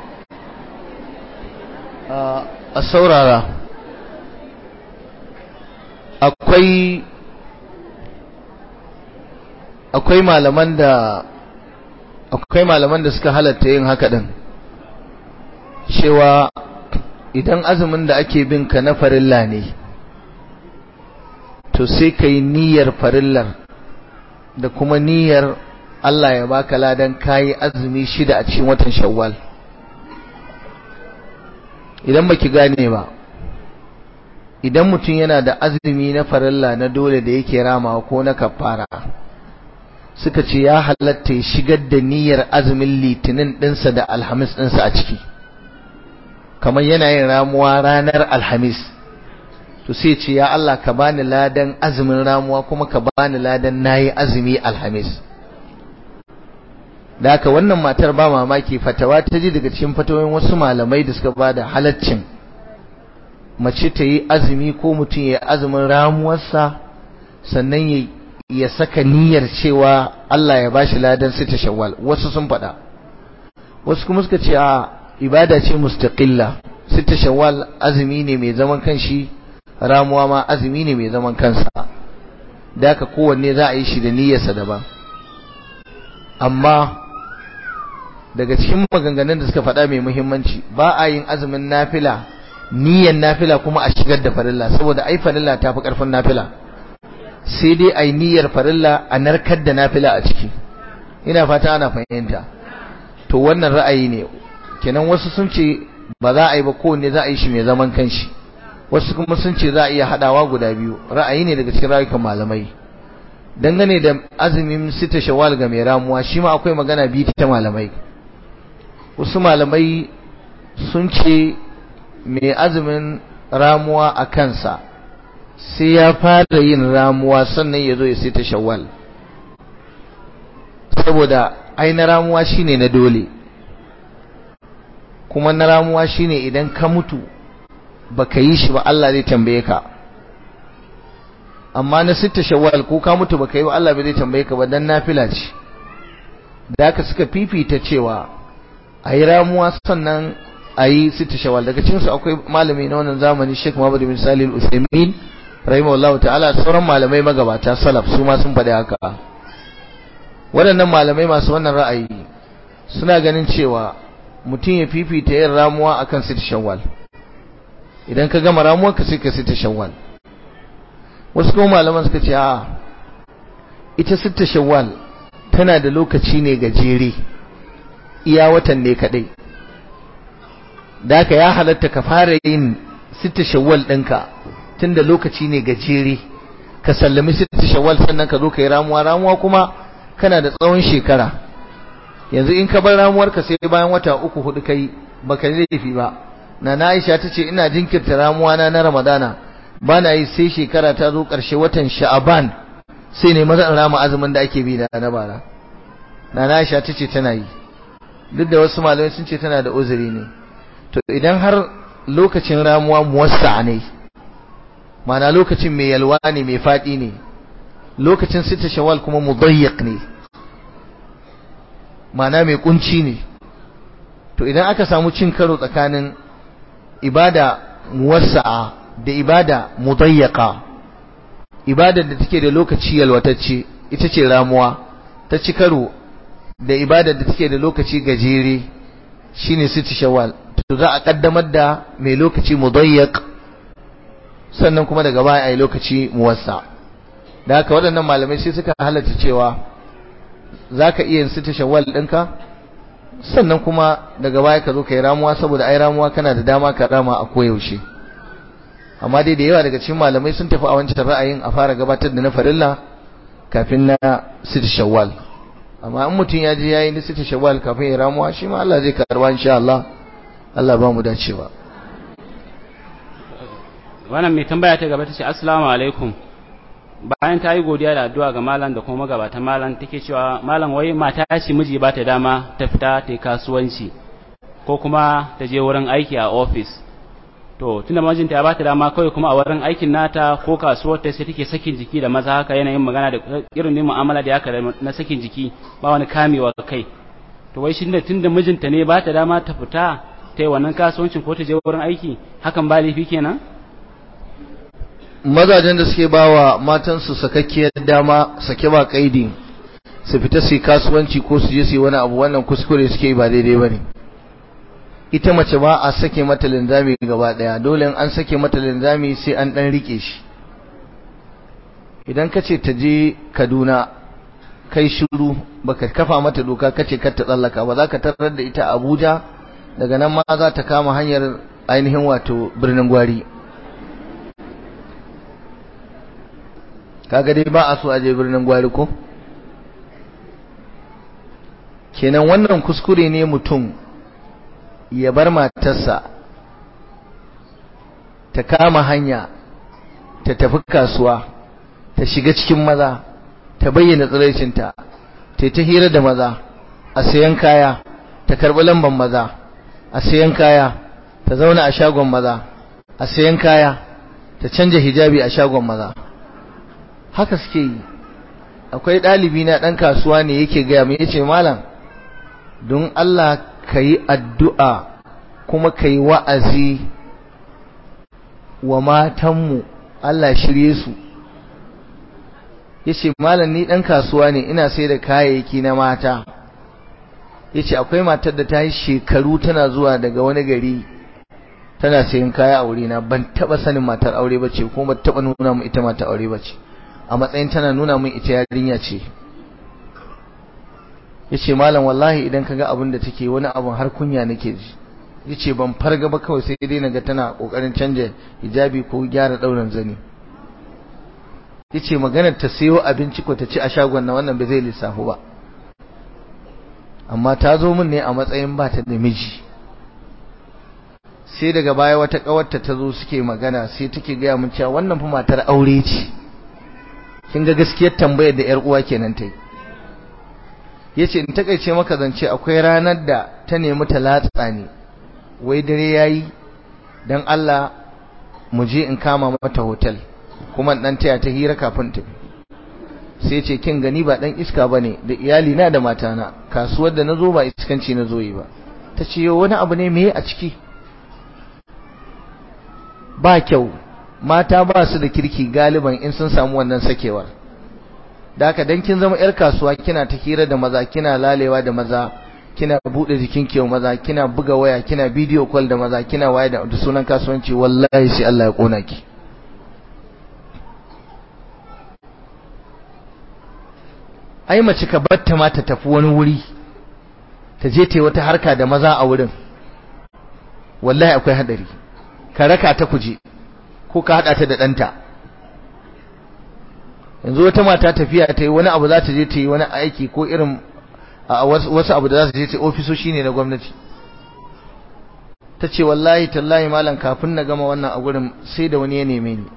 a saurara akwai akwai malaman da akwai malaman da suka halatta yin haka din cewa idan azumin da ake bin ka na farilla ne to sai ka yi niyyar farillar da kuma niyyar Allah ya baka ladan kayi azumi shida a cikin watan shawwal idan baki gane ba idan mutum yana da azumi na farilla na dole da yake ramawa ko na kafara suka ce ya halatta ya shigar da niyyar azumin litinin ɗinsa da alhamis ɗinsa a ciki kamar yana yin ramuwa ranar alhamis to sai ce ya Allah ka bani ladan azumin ramuwa kuma ka bani ladan nayi azumi alhamis da haka wannan matar ba mamaki fatawa ta ji daga cikin fatawoyin wasu malamai da suka ba da halaccin mace ta yi azumi ko mutum ya azumin ramuwarsa sannan ya ya saka niyyar cewa Allah ya bashi ladan sita shawwal wasu sun faɗa wasu kuma suka ce a ibada ce mustaqilla sita shawwal azumi ne mai zaman kanshi ramuwa ma azumi ne mai zaman kansa da haka kowanne za a yi shi da niyyarsa daban amma daga cikin maganganun da suka faɗa mai muhimmanci ba a yin azumin nafila niyyar nafila kuma a shigar da farilla saboda ai farilla ta fi ƙarfin nafila sai dai ai niyyar farilla a narkar da nafila a ciki ina fata ana fahimta to wannan ra'ayi ne kenan wasu sun ce ba za a yi ba kowanne za a yi shi mai zaman kanshi wasu kuma sun ce za a iya haɗawa guda biyu ra'ayi ne daga cikin rayukan malamai dangane da azumin sita shawwal ga mai ramuwa shi ma akwai magana biyu ta malamai wasu malamai sun ce mai azumin ramuwa a kansa sai ya fara yin ramuwa sannan ya zo ya sita shawwal saboda ai na ramuwa shine na dole kuma na ramuwa shine idan ka mutu baka yi shi ba Allah zai tambaye ka amma na sita shawwal ko ka mutu baka yi ba Allah bai zai tambaye ka ba dan nafila ce da haka suka fifita cewa ayi ramuwa sannan ayi sita shawwal daga cikin su akwai malami na wannan zamani Sheikh Muhammad bin Salih Al-Uthaymeen rahimahullahu ta'ala sauran malamai magabata salaf su ma sun faɗi haka waɗannan malamai masu wannan ra'ayi suna ganin cewa mutum ya fifita yin ramuwa akan sita shawwal idan ka gama ramuwar ka sai ka sita shawwal wasu kuma malaman suka ce a ita sita shawwal tana da lokaci ne gajere iya watan ne kadai da ka ya halatta ka fara yin sita shawwal ɗinka tunda lokaci ne gajere ka sallami sita shawwal sannan ka zo ka yi ramuwa ramuwa kuma kana da tsawon shekara yanzu in ka bar ramuwarka sai bayan wata uku hudu kai baka laifi ba na Aisha tace ina jinkirta ramuwa na na Ramadana bana yi sai shekara ta zo ƙarshe watan Sha'aban sai ne maza rama azumin da ake bi da na bara na Aisha tace tana yi duk da wasu malamai sun ce tana da uzuri ne to idan har lokacin ramuwa muwassa ne mana lokacin mai yalwa ne mai faɗi ne lokacin sita shawal kuma mudayyiq ne mana mai kunci ne to idan aka samu cin karo tsakanin ibada muwassa'a da ibada mudayyaqa ibadar da take da lokaci yalwatacce ita ce ramuwa ta ci karo da ibadar da take da lokaci gajere shine sita shawal to za a kaddamar da mai lokaci mudayyaq sannan kuma daga baya ai lokaci muwassa da haka waɗannan malamai sai suka halatta cewa zaka iya yin sita shawal ɗinka sannan kuma daga baya ka zo ka yi ramuwa saboda ai ramuwa kana da dama ka rama a koyaushe amma dai da yawa daga cikin malamai sun tafi a wancan ra'ayin a fara gabatar da na farilla kafin na sita shawwal amma in mutum ya je yayi na sita shawwal kafin ya ramuwa shi ma Allah zai karba insha Allah Allah ba mu dacewa wannan mai tambaya ta gaba ta ce assalamu alaikum bayan ta yi godiya da addu'a ga malam da kuma magabatan malam take cewa malam wai mata ce miji ba ta dama ta fita ta yi kasuwanci ko kuma ta je wurin aiki a ofis to tunda mijinta ya bata dama kawai kuma a wurin aikin nata ko kasuwar ta sai take sakin jiki da maza haka yanayin magana da irin yin mu'amala da haka na sakin jiki ba wani kamewa kai to wai shi tunda mijinta ne bata dama ta fita ta yi wannan kasuwancin ko ta je wurin aiki hakan ba laifi kenan mazajen da suke bawa matansu sakakkiyar dama sake ba kaidi su fita su yi kasuwanci ko su je su yi wani abu wannan kuskure suke ba daidai ba ne ita mace ba a sake mata linzami gaba daya dole an sake mata linzami sai an dan rike shi idan ka ce ta je kaduna kai shiru baka kafa mata doka kace kar ta tsallaka ba za ka tarar da ita abuja daga nan ma za ta kama hanyar ainihin wato birnin gwari kaga dai ba a so a je birnin gwari ko kenan wannan kuskure ne mutum ya bar matarsa ta kama hanya ta tafi kasuwa ta shiga cikin maza ta bayyana tsiraicinta ta ta hira da maza a sayan kaya ta karɓi lamban maza a sayan kaya ta zauna a shagon maza a sayan kaya ta canja hijabi a shagon maza haka suke yi akwai ɗalibi na ɗan kasuwa ne yake gaya mai yace malam don Allah ka yi addu'a kuma ka yi wa'azi wa matanmu Allah shirye su yace malam ni ɗan kasuwa ne ina sai da kayayyaki na mata yace akwai matar da ta yi shekaru tana zuwa daga wani gari tana sayan kaya a wurina ban taba sanin matar aure bace kuma ban taba nuna mu ita matar aure bace a matsayin tana nuna min ita yarinya ce yace malam wallahi idan kaga abin da take wani abun har kunya nake ji yace ban farga ba kawai sai dai naga tana kokarin canja hijabi ko gyara dauran zani yace maganar ta sayo abinci ko ta ci a shagon na wannan bai zai lissafu ba amma ta zo min ne a matsayin ba ta da miji sai daga baya wata kawarta ta zo suke magana sai take gaya mun cewa wannan fa matar aure ce kin ga gaskiyar tambayar da yar uwa kenan ta yi yace in takeice maka zance akwai ranar da ta nemi ta latsa ne wai dare yayi dan Allah mu je in kama mata hotel kuma dan taya ta hira kafin ta sai ce kin gani ba dan iska bane da iyali na da matana kasuwar da nazo ba iskanci nazo yi ba tace wani abu ne meye a ciki ba kyau mata ba su da kirki galiban in sun samu wannan sakewar da haka dan kin zama yar kasuwa kina ta hira da maza kina lalewa da maza kina bude jikin kiyo maza kina buga waya kina video call da maza kina waya da sunan kasuwanci wallahi sai Allah ya kona ki ai mace ka batta ma ta tafi wani wuri ta je ta yi wata harka da maza a wurin wallahi akwai hadari ka raka ta kuje ko ka hada ta da danta yanzu wata mata tafiya ta yi wani abu za ta je ta yi wani aiki ko irin wasu abu da za ta je ta yi ofisoshi ne na gwamnati ta ce wallahi tallahi malam kafin na gama wannan a gurin sai da wani ya neme ni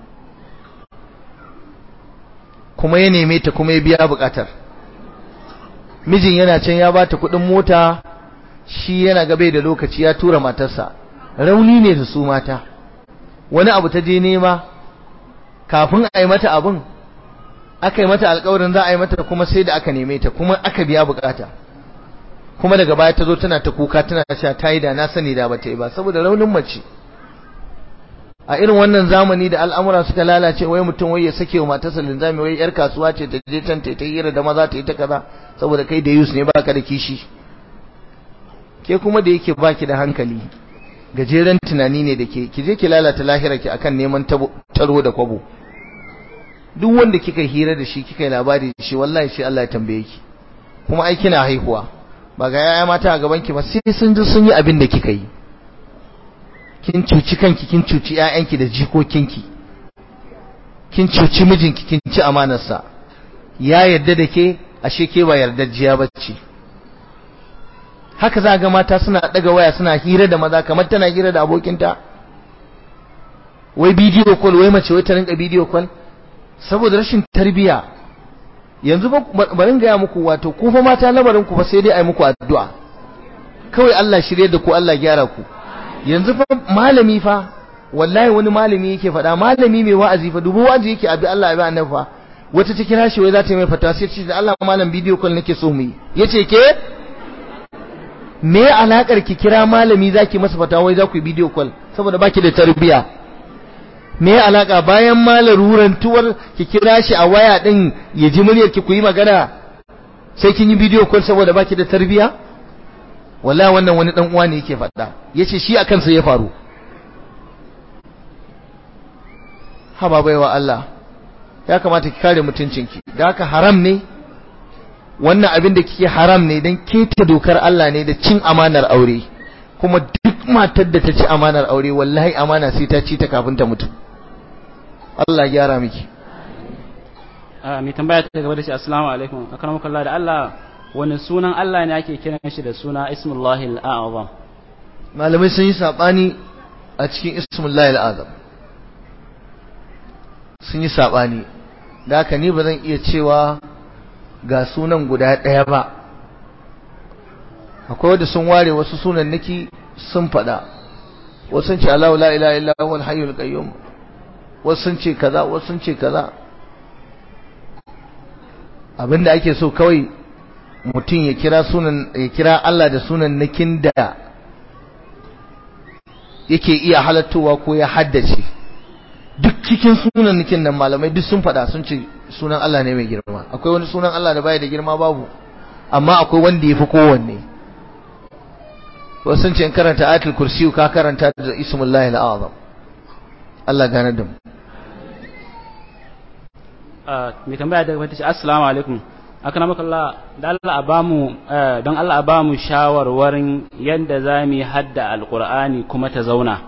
kuma ya neme ta kuma ya biya bukatar mijin yana can ya bata kuɗin mota shi yana gabe da lokaci ya tura matarsa rauni ne da su mata wani abu ta je nema kafin a yi mata abin aka yi mata alkawarin za a yi mata kuma sai da aka neme ta kuma aka biya bukata kuma daga baya ta zo tana ta kuka tana sha ta yi da na sani da ba ta yi ba saboda raunin mace a irin wannan zamani da al'amura suka lalace wai mutum wai ya sake wa matarsa linzami wai yar kasuwa ce ta je can ta yi hira da maza ta yi ta kaza saboda kai da yus ne baka da kishi ke kuma da yake baki da hankali gajeren tunani ne da ke ki je ki lalata lahira ki akan neman taro da kwabo duk wanda kika hira da shi kika yi labari da shi wallahi shi Allah ya tambaye ki kuma ai kina haihuwa ba ga yaya mata a gaban ki ba sai sun ji sun yi abin da kika yi kin cuci kanki kin cuci ƴaƴanki da jikokinki kin cuci mijinki kin ci amanarsa ya yarda da ke ashe ke ba yardajjiya bace haka za ga mata suna daga waya suna hira da maza kamar tana hira da abokinta wai bidiyo call wai mace wai ta rinka bidiyo call saboda rashin tarbiya yanzu ba bari ga muku wato ku fa mata lamarin ku fa sai dai ai muku addu'a kawai Allah shirye da ku Allah gyara ku yanzu fa malami fa wallahi wani malami yake faɗa malami mai wa'azi fa dubu wa'azi yake abi Allah abi annabi fa wata ta kira shi wai za ta yi mai fatawa sai ce da Allah malam bidiyo call nake so mu yi yace ke me alakar ki kira malami zaki masa fatawa wai za ku yi bidiyo call saboda baki da tarbiya me alaka bayan malaruran tuwar ki kira shi a waya din ya ji muryar ki ku yi magana sai kin yi bidiyo call saboda baki da tarbiya wallahi wannan wani dan uwa ne yake faɗa yace shi akan sa ya faru haba baiwa Allah ya kamata ki kare mutuncinki da haka haram ne wannan abin da kike haram ne dan keta dokar Allah ne da cin amanar aure kuma duk matar da ta ci amanar aure wallahi amana sai ta ci ta kafin ta mutu Allah ya gyara miki mai tambaya ta gaba da shi assalamu alaikum akramakum Allah da Allah wani sunan Allah ne ake kiran shi da suna ismullahi al-a'zam malamai sun yi sabani a cikin ismullahi al-azam sun yi sabani da haka ni ba zan iya cewa ga sunan guda ɗaya ba akwai wanda sun ware wasu sunan niki sun faɗa wasu sun ce Allahu la ilaha illa huwal hayyul qayyum wasu sun ce kaza wasu sun ce kaza abinda ake so kawai mutum ya kira sunan ya kira Allah da sunan nakin da yake iya halattowa ko ya haddace duk cikin sunan nakin nan malamai duk sun faɗa sun ce sunan Allah ne mai girma akwai wani sunan Allah da baya da girma babu amma akwai wanda yafi kowanne wasu sun ce in karanta ayatul kursi ka karanta da ismullahi al-azam Allah gane da mu mai tambaya daga wata ce assalamu alaikum akramaka Allah da Allah a bamu don Allah a bamu shawarwarin yadda za mu hadda alqur'ani kuma ta zauna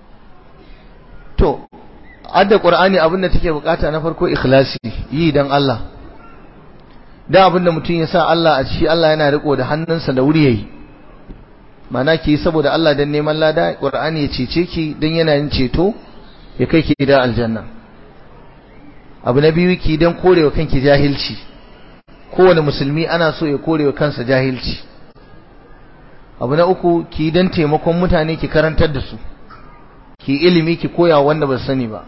to adda qur'ani abin da take bukata na farko ikhlasi yi dan Allah da abin da mutum ya sa Allah a ciki Allah yana riko da hannunsa da wuri yayi mana ki saboda Allah dan neman lada qur'ani ya cece ki dan yana yin ceto ya kai ki da aljanna abu na biyu ki dan korewa kanki jahilci kowane musulmi ana so ya korewa kansa jahilci abu na uku ki dan taimakon mutane ki karantar da su ki ilimi ki koya wanda ba sani ba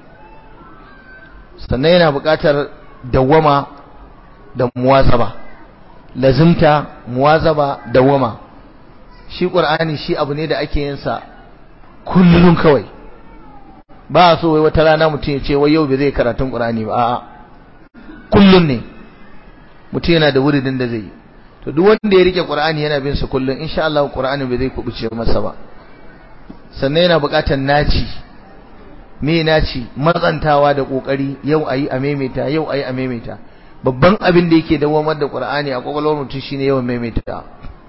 sannan yana buƙatar dawwama da muwazaba lazimta muwazaba dawwama shi qur'ani shi abu ne da ake yin sa kullun kawai ba so wai wata rana mutum ya ce wai yau bai zai karatun qur'ani ba a'a kullun ne mutum yana da wuridin da zai yi to duk wanda ya rike qur'ani yana bin sa kullun insha Allah qur'ani bai zai kubuce masa ba sannan yana buƙatar naci me naci matsantawa da kokari yau ayi a maimaita yau ayi a maimaita babban abin da yake dawamar da qur'ani a kwakwalwar mutum shine yawan maimaita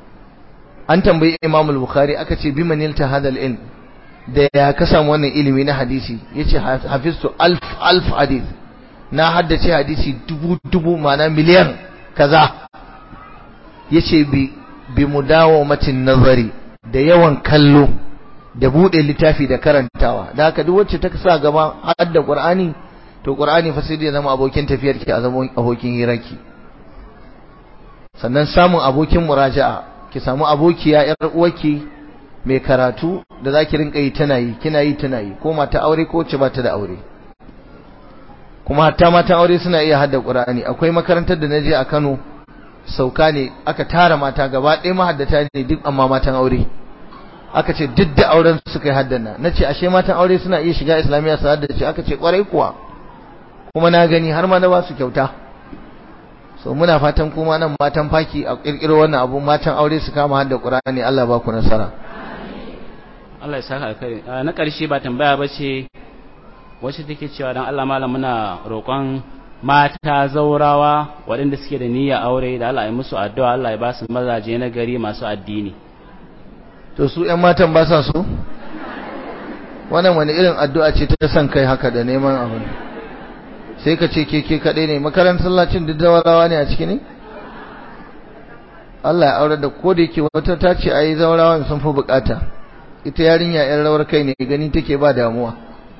an tambayi imam al-bukhari aka ce bi manilta hadal ilm da ya ka samu wannan ilimi na hadisi yace hafiztu alf alf hadith na haddace hadisi dubu dubu ma'ana miliyan kaza yace bi bi mudawamatin nazari da yawan kallo da bude littafi da karantawa da haka duk wacce ta sa gaba hadda qur'ani to qur'ani fa sai dai zama abokin tafiyar ki a zama abokin hirarki sannan samun abokin muraja'a ki samu abokiya yar uwarki mai karatu da zaki rinka yi tana yi kina yi tana yi ko mata aure ko wacce ba ta da aure kuma hatta mata aure suna iya hadda qur'ani akwai makarantar da naje a Kano sauka ne aka tara mata gaba ɗaya mahaddata ne duk amma matan aure aka ce duk da auren suka yi haddana na ce ashe matan aure suna iya shiga islamiyya su haddace aka ce kwarai kuwa kuma na gani har ma na ba su kyauta so muna fatan kuma nan matan faki a kirkiro wannan abu matan aure su kama hadda qur'ani Allah ba ku nasara Allah ya saka kai na ƙarshe ba tambaya ba ce wacce take cewa dan Allah malam muna roƙon mata zaurawa waɗanda suke da niyya aure da Allah ya musu addu'a Allah ya ba su mazaje na gari masu addini to su ƴan matan ba sa so wannan wani irin addu'a ce ta san kai haka da neman abin sai ka ce keke kaɗai ne makarantar sallacin duk zawarawa ne a ciki ne Allah ya aure da ko da yake wata ta ce ayi zawarawan sun fi bukata ita yarinya yan rawar kai ne gani take ba damuwa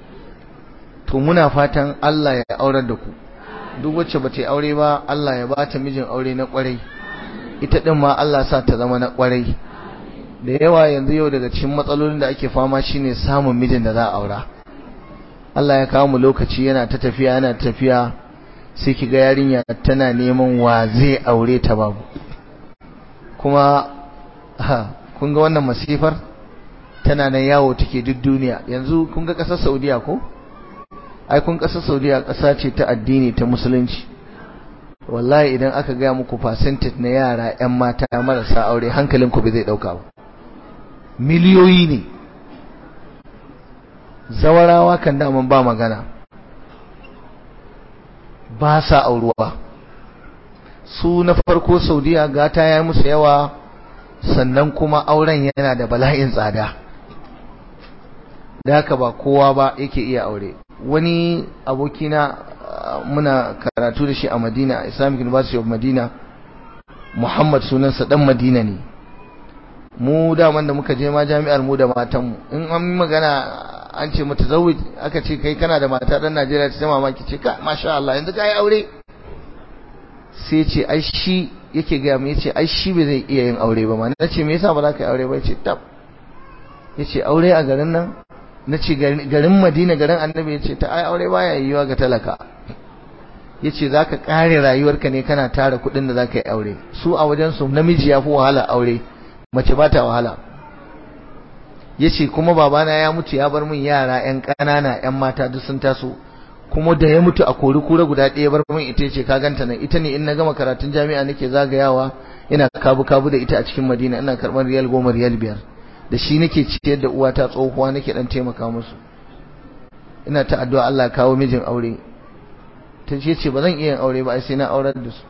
to muna fatan Allah ya aurar da ku duk wacce ba ta aure ba Allah ya ba ta mijin aure na kwarai ita din ma Allah sa ta zama na kwarai da yawa yanzu yau daga cikin matsalolin da ake fama shine samun mijin da za a aura Allah ya kawo mu lokaci yana ta tafiya yana tafiya sai kiga yarinya tana neman wa zai aure ta babu kuma ha kun ga wannan masifar tana nan yawo take duk duniya yanzu kun ga kasar Saudiya ko ai kun kasar Saudiya kasa ce ta addini ta musulunci wallahi idan aka ga muku percentage na yara ƴan mata marasa aure hankalinku bai zai dauka ba miliyoyi ne zawarawa kan daman ba magana ba sa auruwa su na farko saudiya gata ya musu yawa sannan kuma auren yana da bala'in tsada da haka ba kowa ba yake iya aure wani abokina muna karatu da shi a madina islamic university of madina muhammad sunansa dan madina ne mu daman da muka je ma jami'ar mu da matanmu in an magana an ce mata zawij aka ce kai kana da mata dan Najeriya ta mamaki ce ka masha Allah yanzu kai aure sai ce ai shi yake ga mu yace ai shi bai zai iya yin aure ba ma nace me yasa ba za ka yi aure ba yace tab yace aure a garin nan nace garin Madina garin Annabi yace ta ai aure baya yiwa ga talaka yace zaka kare rayuwarka ne kana tara kuɗin da zaka yi aure su a wajen su namiji ya fi wahala aure mace ba ta wahala yace kuma babana ya mutu ya bar min yara ƴan ƙanana ƴan mata duk sun taso kuma da ya mutu a kori kura guda ɗaya bar min ita ce ka ganta nan ita ne in na gama karatun jami'a nake zagayawa ina kabu kabu da ita a cikin Madina ina karɓar riyal goma riyal biyar da shi nake ciyar da uwata tsohuwa nake dan taimaka musu ina ta addu'a Allah ya kawo mijin aure ta ce ce ba zan iya yin aure ba sai na aurar da su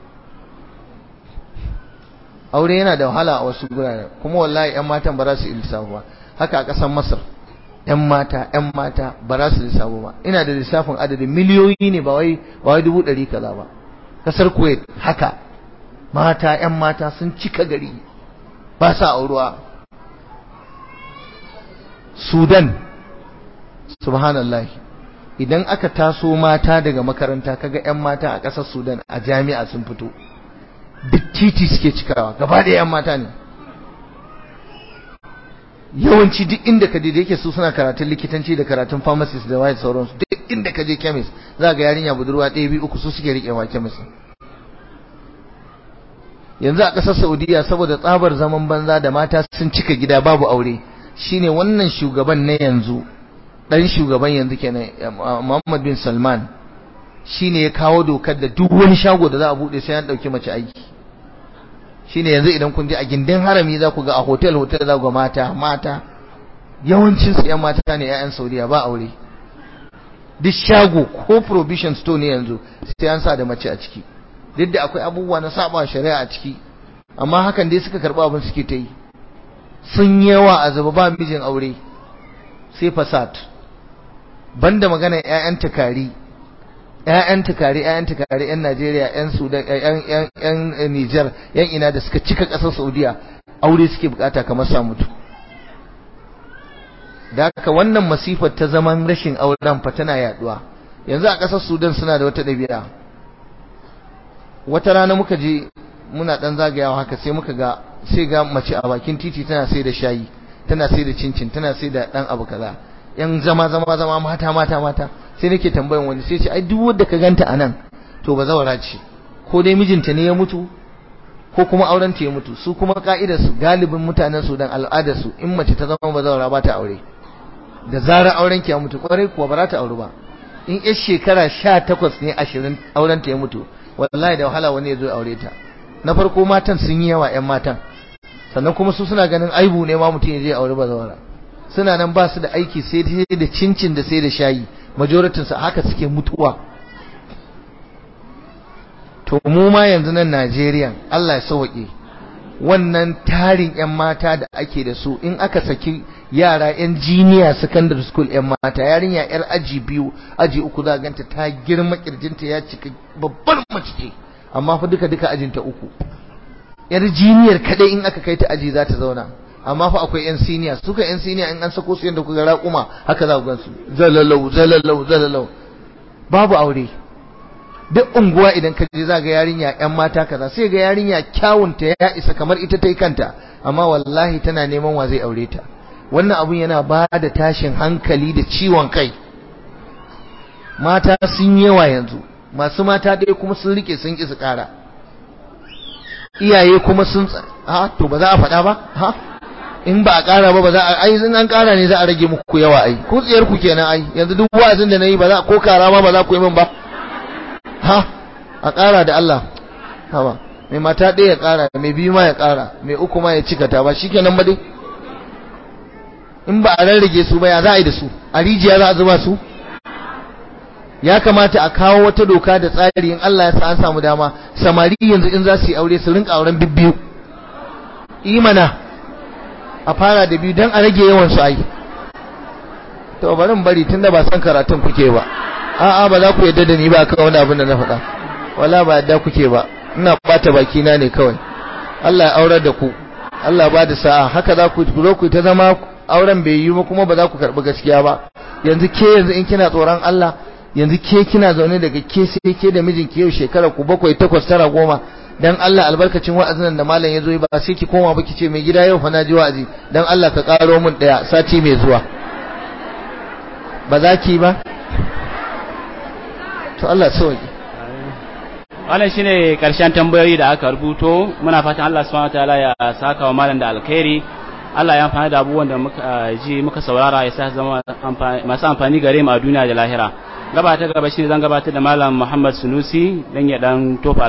aure yana da wahala a wasu guraren kuma wallahi ƴan matan ba za su lissafu ba haka a ƙasar Masar ƴan mata ƴan mata ba za su lissafu ba ina da lissafin adadin miliyoyi ne ba wai ba wai dubu ɗari kaza ba ƙasar Kuwait haka mata ƴan mata sun cika gari ba sa auruwa Sudan subhanallah idan aka taso mata daga makaranta kaga ƴan mata a ƙasar Sudan a jami'a sun fito duk titi suke cikawa gaba da ƴan mata ne yawanci duk inda ka je da yake su suna karatun likitanci da karatun pharmacist da waye sauransu duk inda ka je chemist za ga yarinya budurwa ɗaya biyu uku su suke riƙewa chemist yanzu a ƙasar Saudiya saboda tsabar zaman banza da mata sun cika gida babu aure shine wannan shugaban na yanzu dan shugaban yanzu kenan Muhammad bin Salman shine ya kawo dokar da duk wani shago da za a bude sai an dauki mace aiki shine yanzu idan kun je a gindin harami za ku ga a hotel hotel za ku ga mata mata yawancin su yan mata ne ƴaƴan Saudiya ba aure duk shago ko provision store ne yanzu sai an sa da mace a ciki duk da akwai abubuwa na saba shari'a a ciki amma hakan dai suka karba abin suke ta yi sun yawa a zaba ba mijin aure sai fasad banda magana ƴaƴan takari ƴaƴan takari ƴaƴan takari ƴan Najeriya ƴan Sudan ƴan ƴan ƴan Niger ƴan ina da suka cika ƙasar Saudiya aure suke bukata kamar sa mutu da haka wannan masifar ta zaman rashin auren fa tana yaduwa yanzu a ƙasar Sudan suna da wata ɗabi'a wata rana muka je muna dan zagayawa haka sai muka ga sai ga mace a bakin titi tana sai da shayi tana sai da cincin tana sai da dan abu kaza yan zama zama zama mata mata mata sai nake tambayan wani sai ce ai duk wanda ka ganta anan to ba zawara ce ko dai mijinta ne ya mutu ko kuma auren ta ya mutu su kuma ka'idar su galibin mutanen su dan al'adar su in mace ta zama ba zawara ba ta aure da zarar auren ki ya mutu kwarai kuwa ba za ta aure ba in yar shekara 18 ne 20 auren ta ya mutu wallahi da wahala wani ya zo aure ta na farko matan sun yi yawa ƴan matan sannan kuma su suna ganin aibu ne ma mutum ya je aure bazawara suna nan ba su da aiki sai dai da cincin da sai da shayi majoritin su haka suke mutuwa to mu ma yanzu nan Najeriya Allah ya sauke wannan tarin ƴan mata da ake da su in aka saki yara ƴan jiniya secondary school ƴan mata yarinya ƴar aji biyu aji uku za ganta ta girma kirjinta ya cika babbar mace ce amma fa duka duka ajinta uku yar jiniyar kadai in aka kai ta aji za ta zauna amma fa akwai yan siniya suka yan siniya in an sako su yanda kuka raƙuma haka za ku gansu zalalau zalalau zalalau babu aure duk unguwa idan ka je za ga yarinya yan mata kaza sai ga yarinya kyawunta ya isa kamar ita ta yi kanta amma wallahi tana neman wa zai aure ta wannan abun yana ba da tashin hankali da ciwon kai mata sun yawa yanzu masu mata dai kuma sun rike sun ƙi su ƙara iyaye kuma sun ha to ba za a faɗa ba ha in ba a ƙara ba ba za a ai in an ƙara ne za a rage muku yawa ai ku tsiyar ku kenan ai yanzu duk wa'azin da nayi ba za ko kara ma ba za ku yi min ba ha a ƙara da Allah hawa mai mata ɗaya ya ƙara mai biyu ma ya ƙara mai uku ma ya cika ta ba shikenan ba dai in ba a rarrage su ba ya za a yi da su a rijiya za a zuba su ya kamata a kawo wata doka da tsari in Allah ya sa an samu dama samari yanzu in za su yi aure su rinka auren bibbiyu imana a fara da biyu don a rage yawan su ai to bari in bari tunda ba san karatun kuke ba a'a ba za ku yadda da ni ba kawai wani abin da na faɗa wala ba yadda kuke ba ina bata baki na ne kawai Allah ya aurar da ku Allah ba da sa'a haka za ku zo ku ta zama auren bai yi ba kuma ba za ku karɓi gaskiya ba yanzu ke yanzu in kina tsoron Allah yanzu ke kina zaune daga ke sai ke da mijinki yau shekara ku bakwai takwas tara goma dan Allah albarkacin wa'azin da malam ya zo ba sai ki koma ba ki ce mai gida yau fa na ji wa'azi dan Allah ka karo min daya sati mai zuwa ba za ki ba to Allah sauki wannan shine karshen tambayoyi da aka rubuto muna fatan Allah subhanahu wataala ya saka wa malam da alkhairi Allah ya amfani da abubuwan da muka ji muka saurara ya sa zama masu amfani gare mu a duniya da lahira gaba ta gaba shine zan gabatar da malam Muhammad Sunusi dan ya dan tofa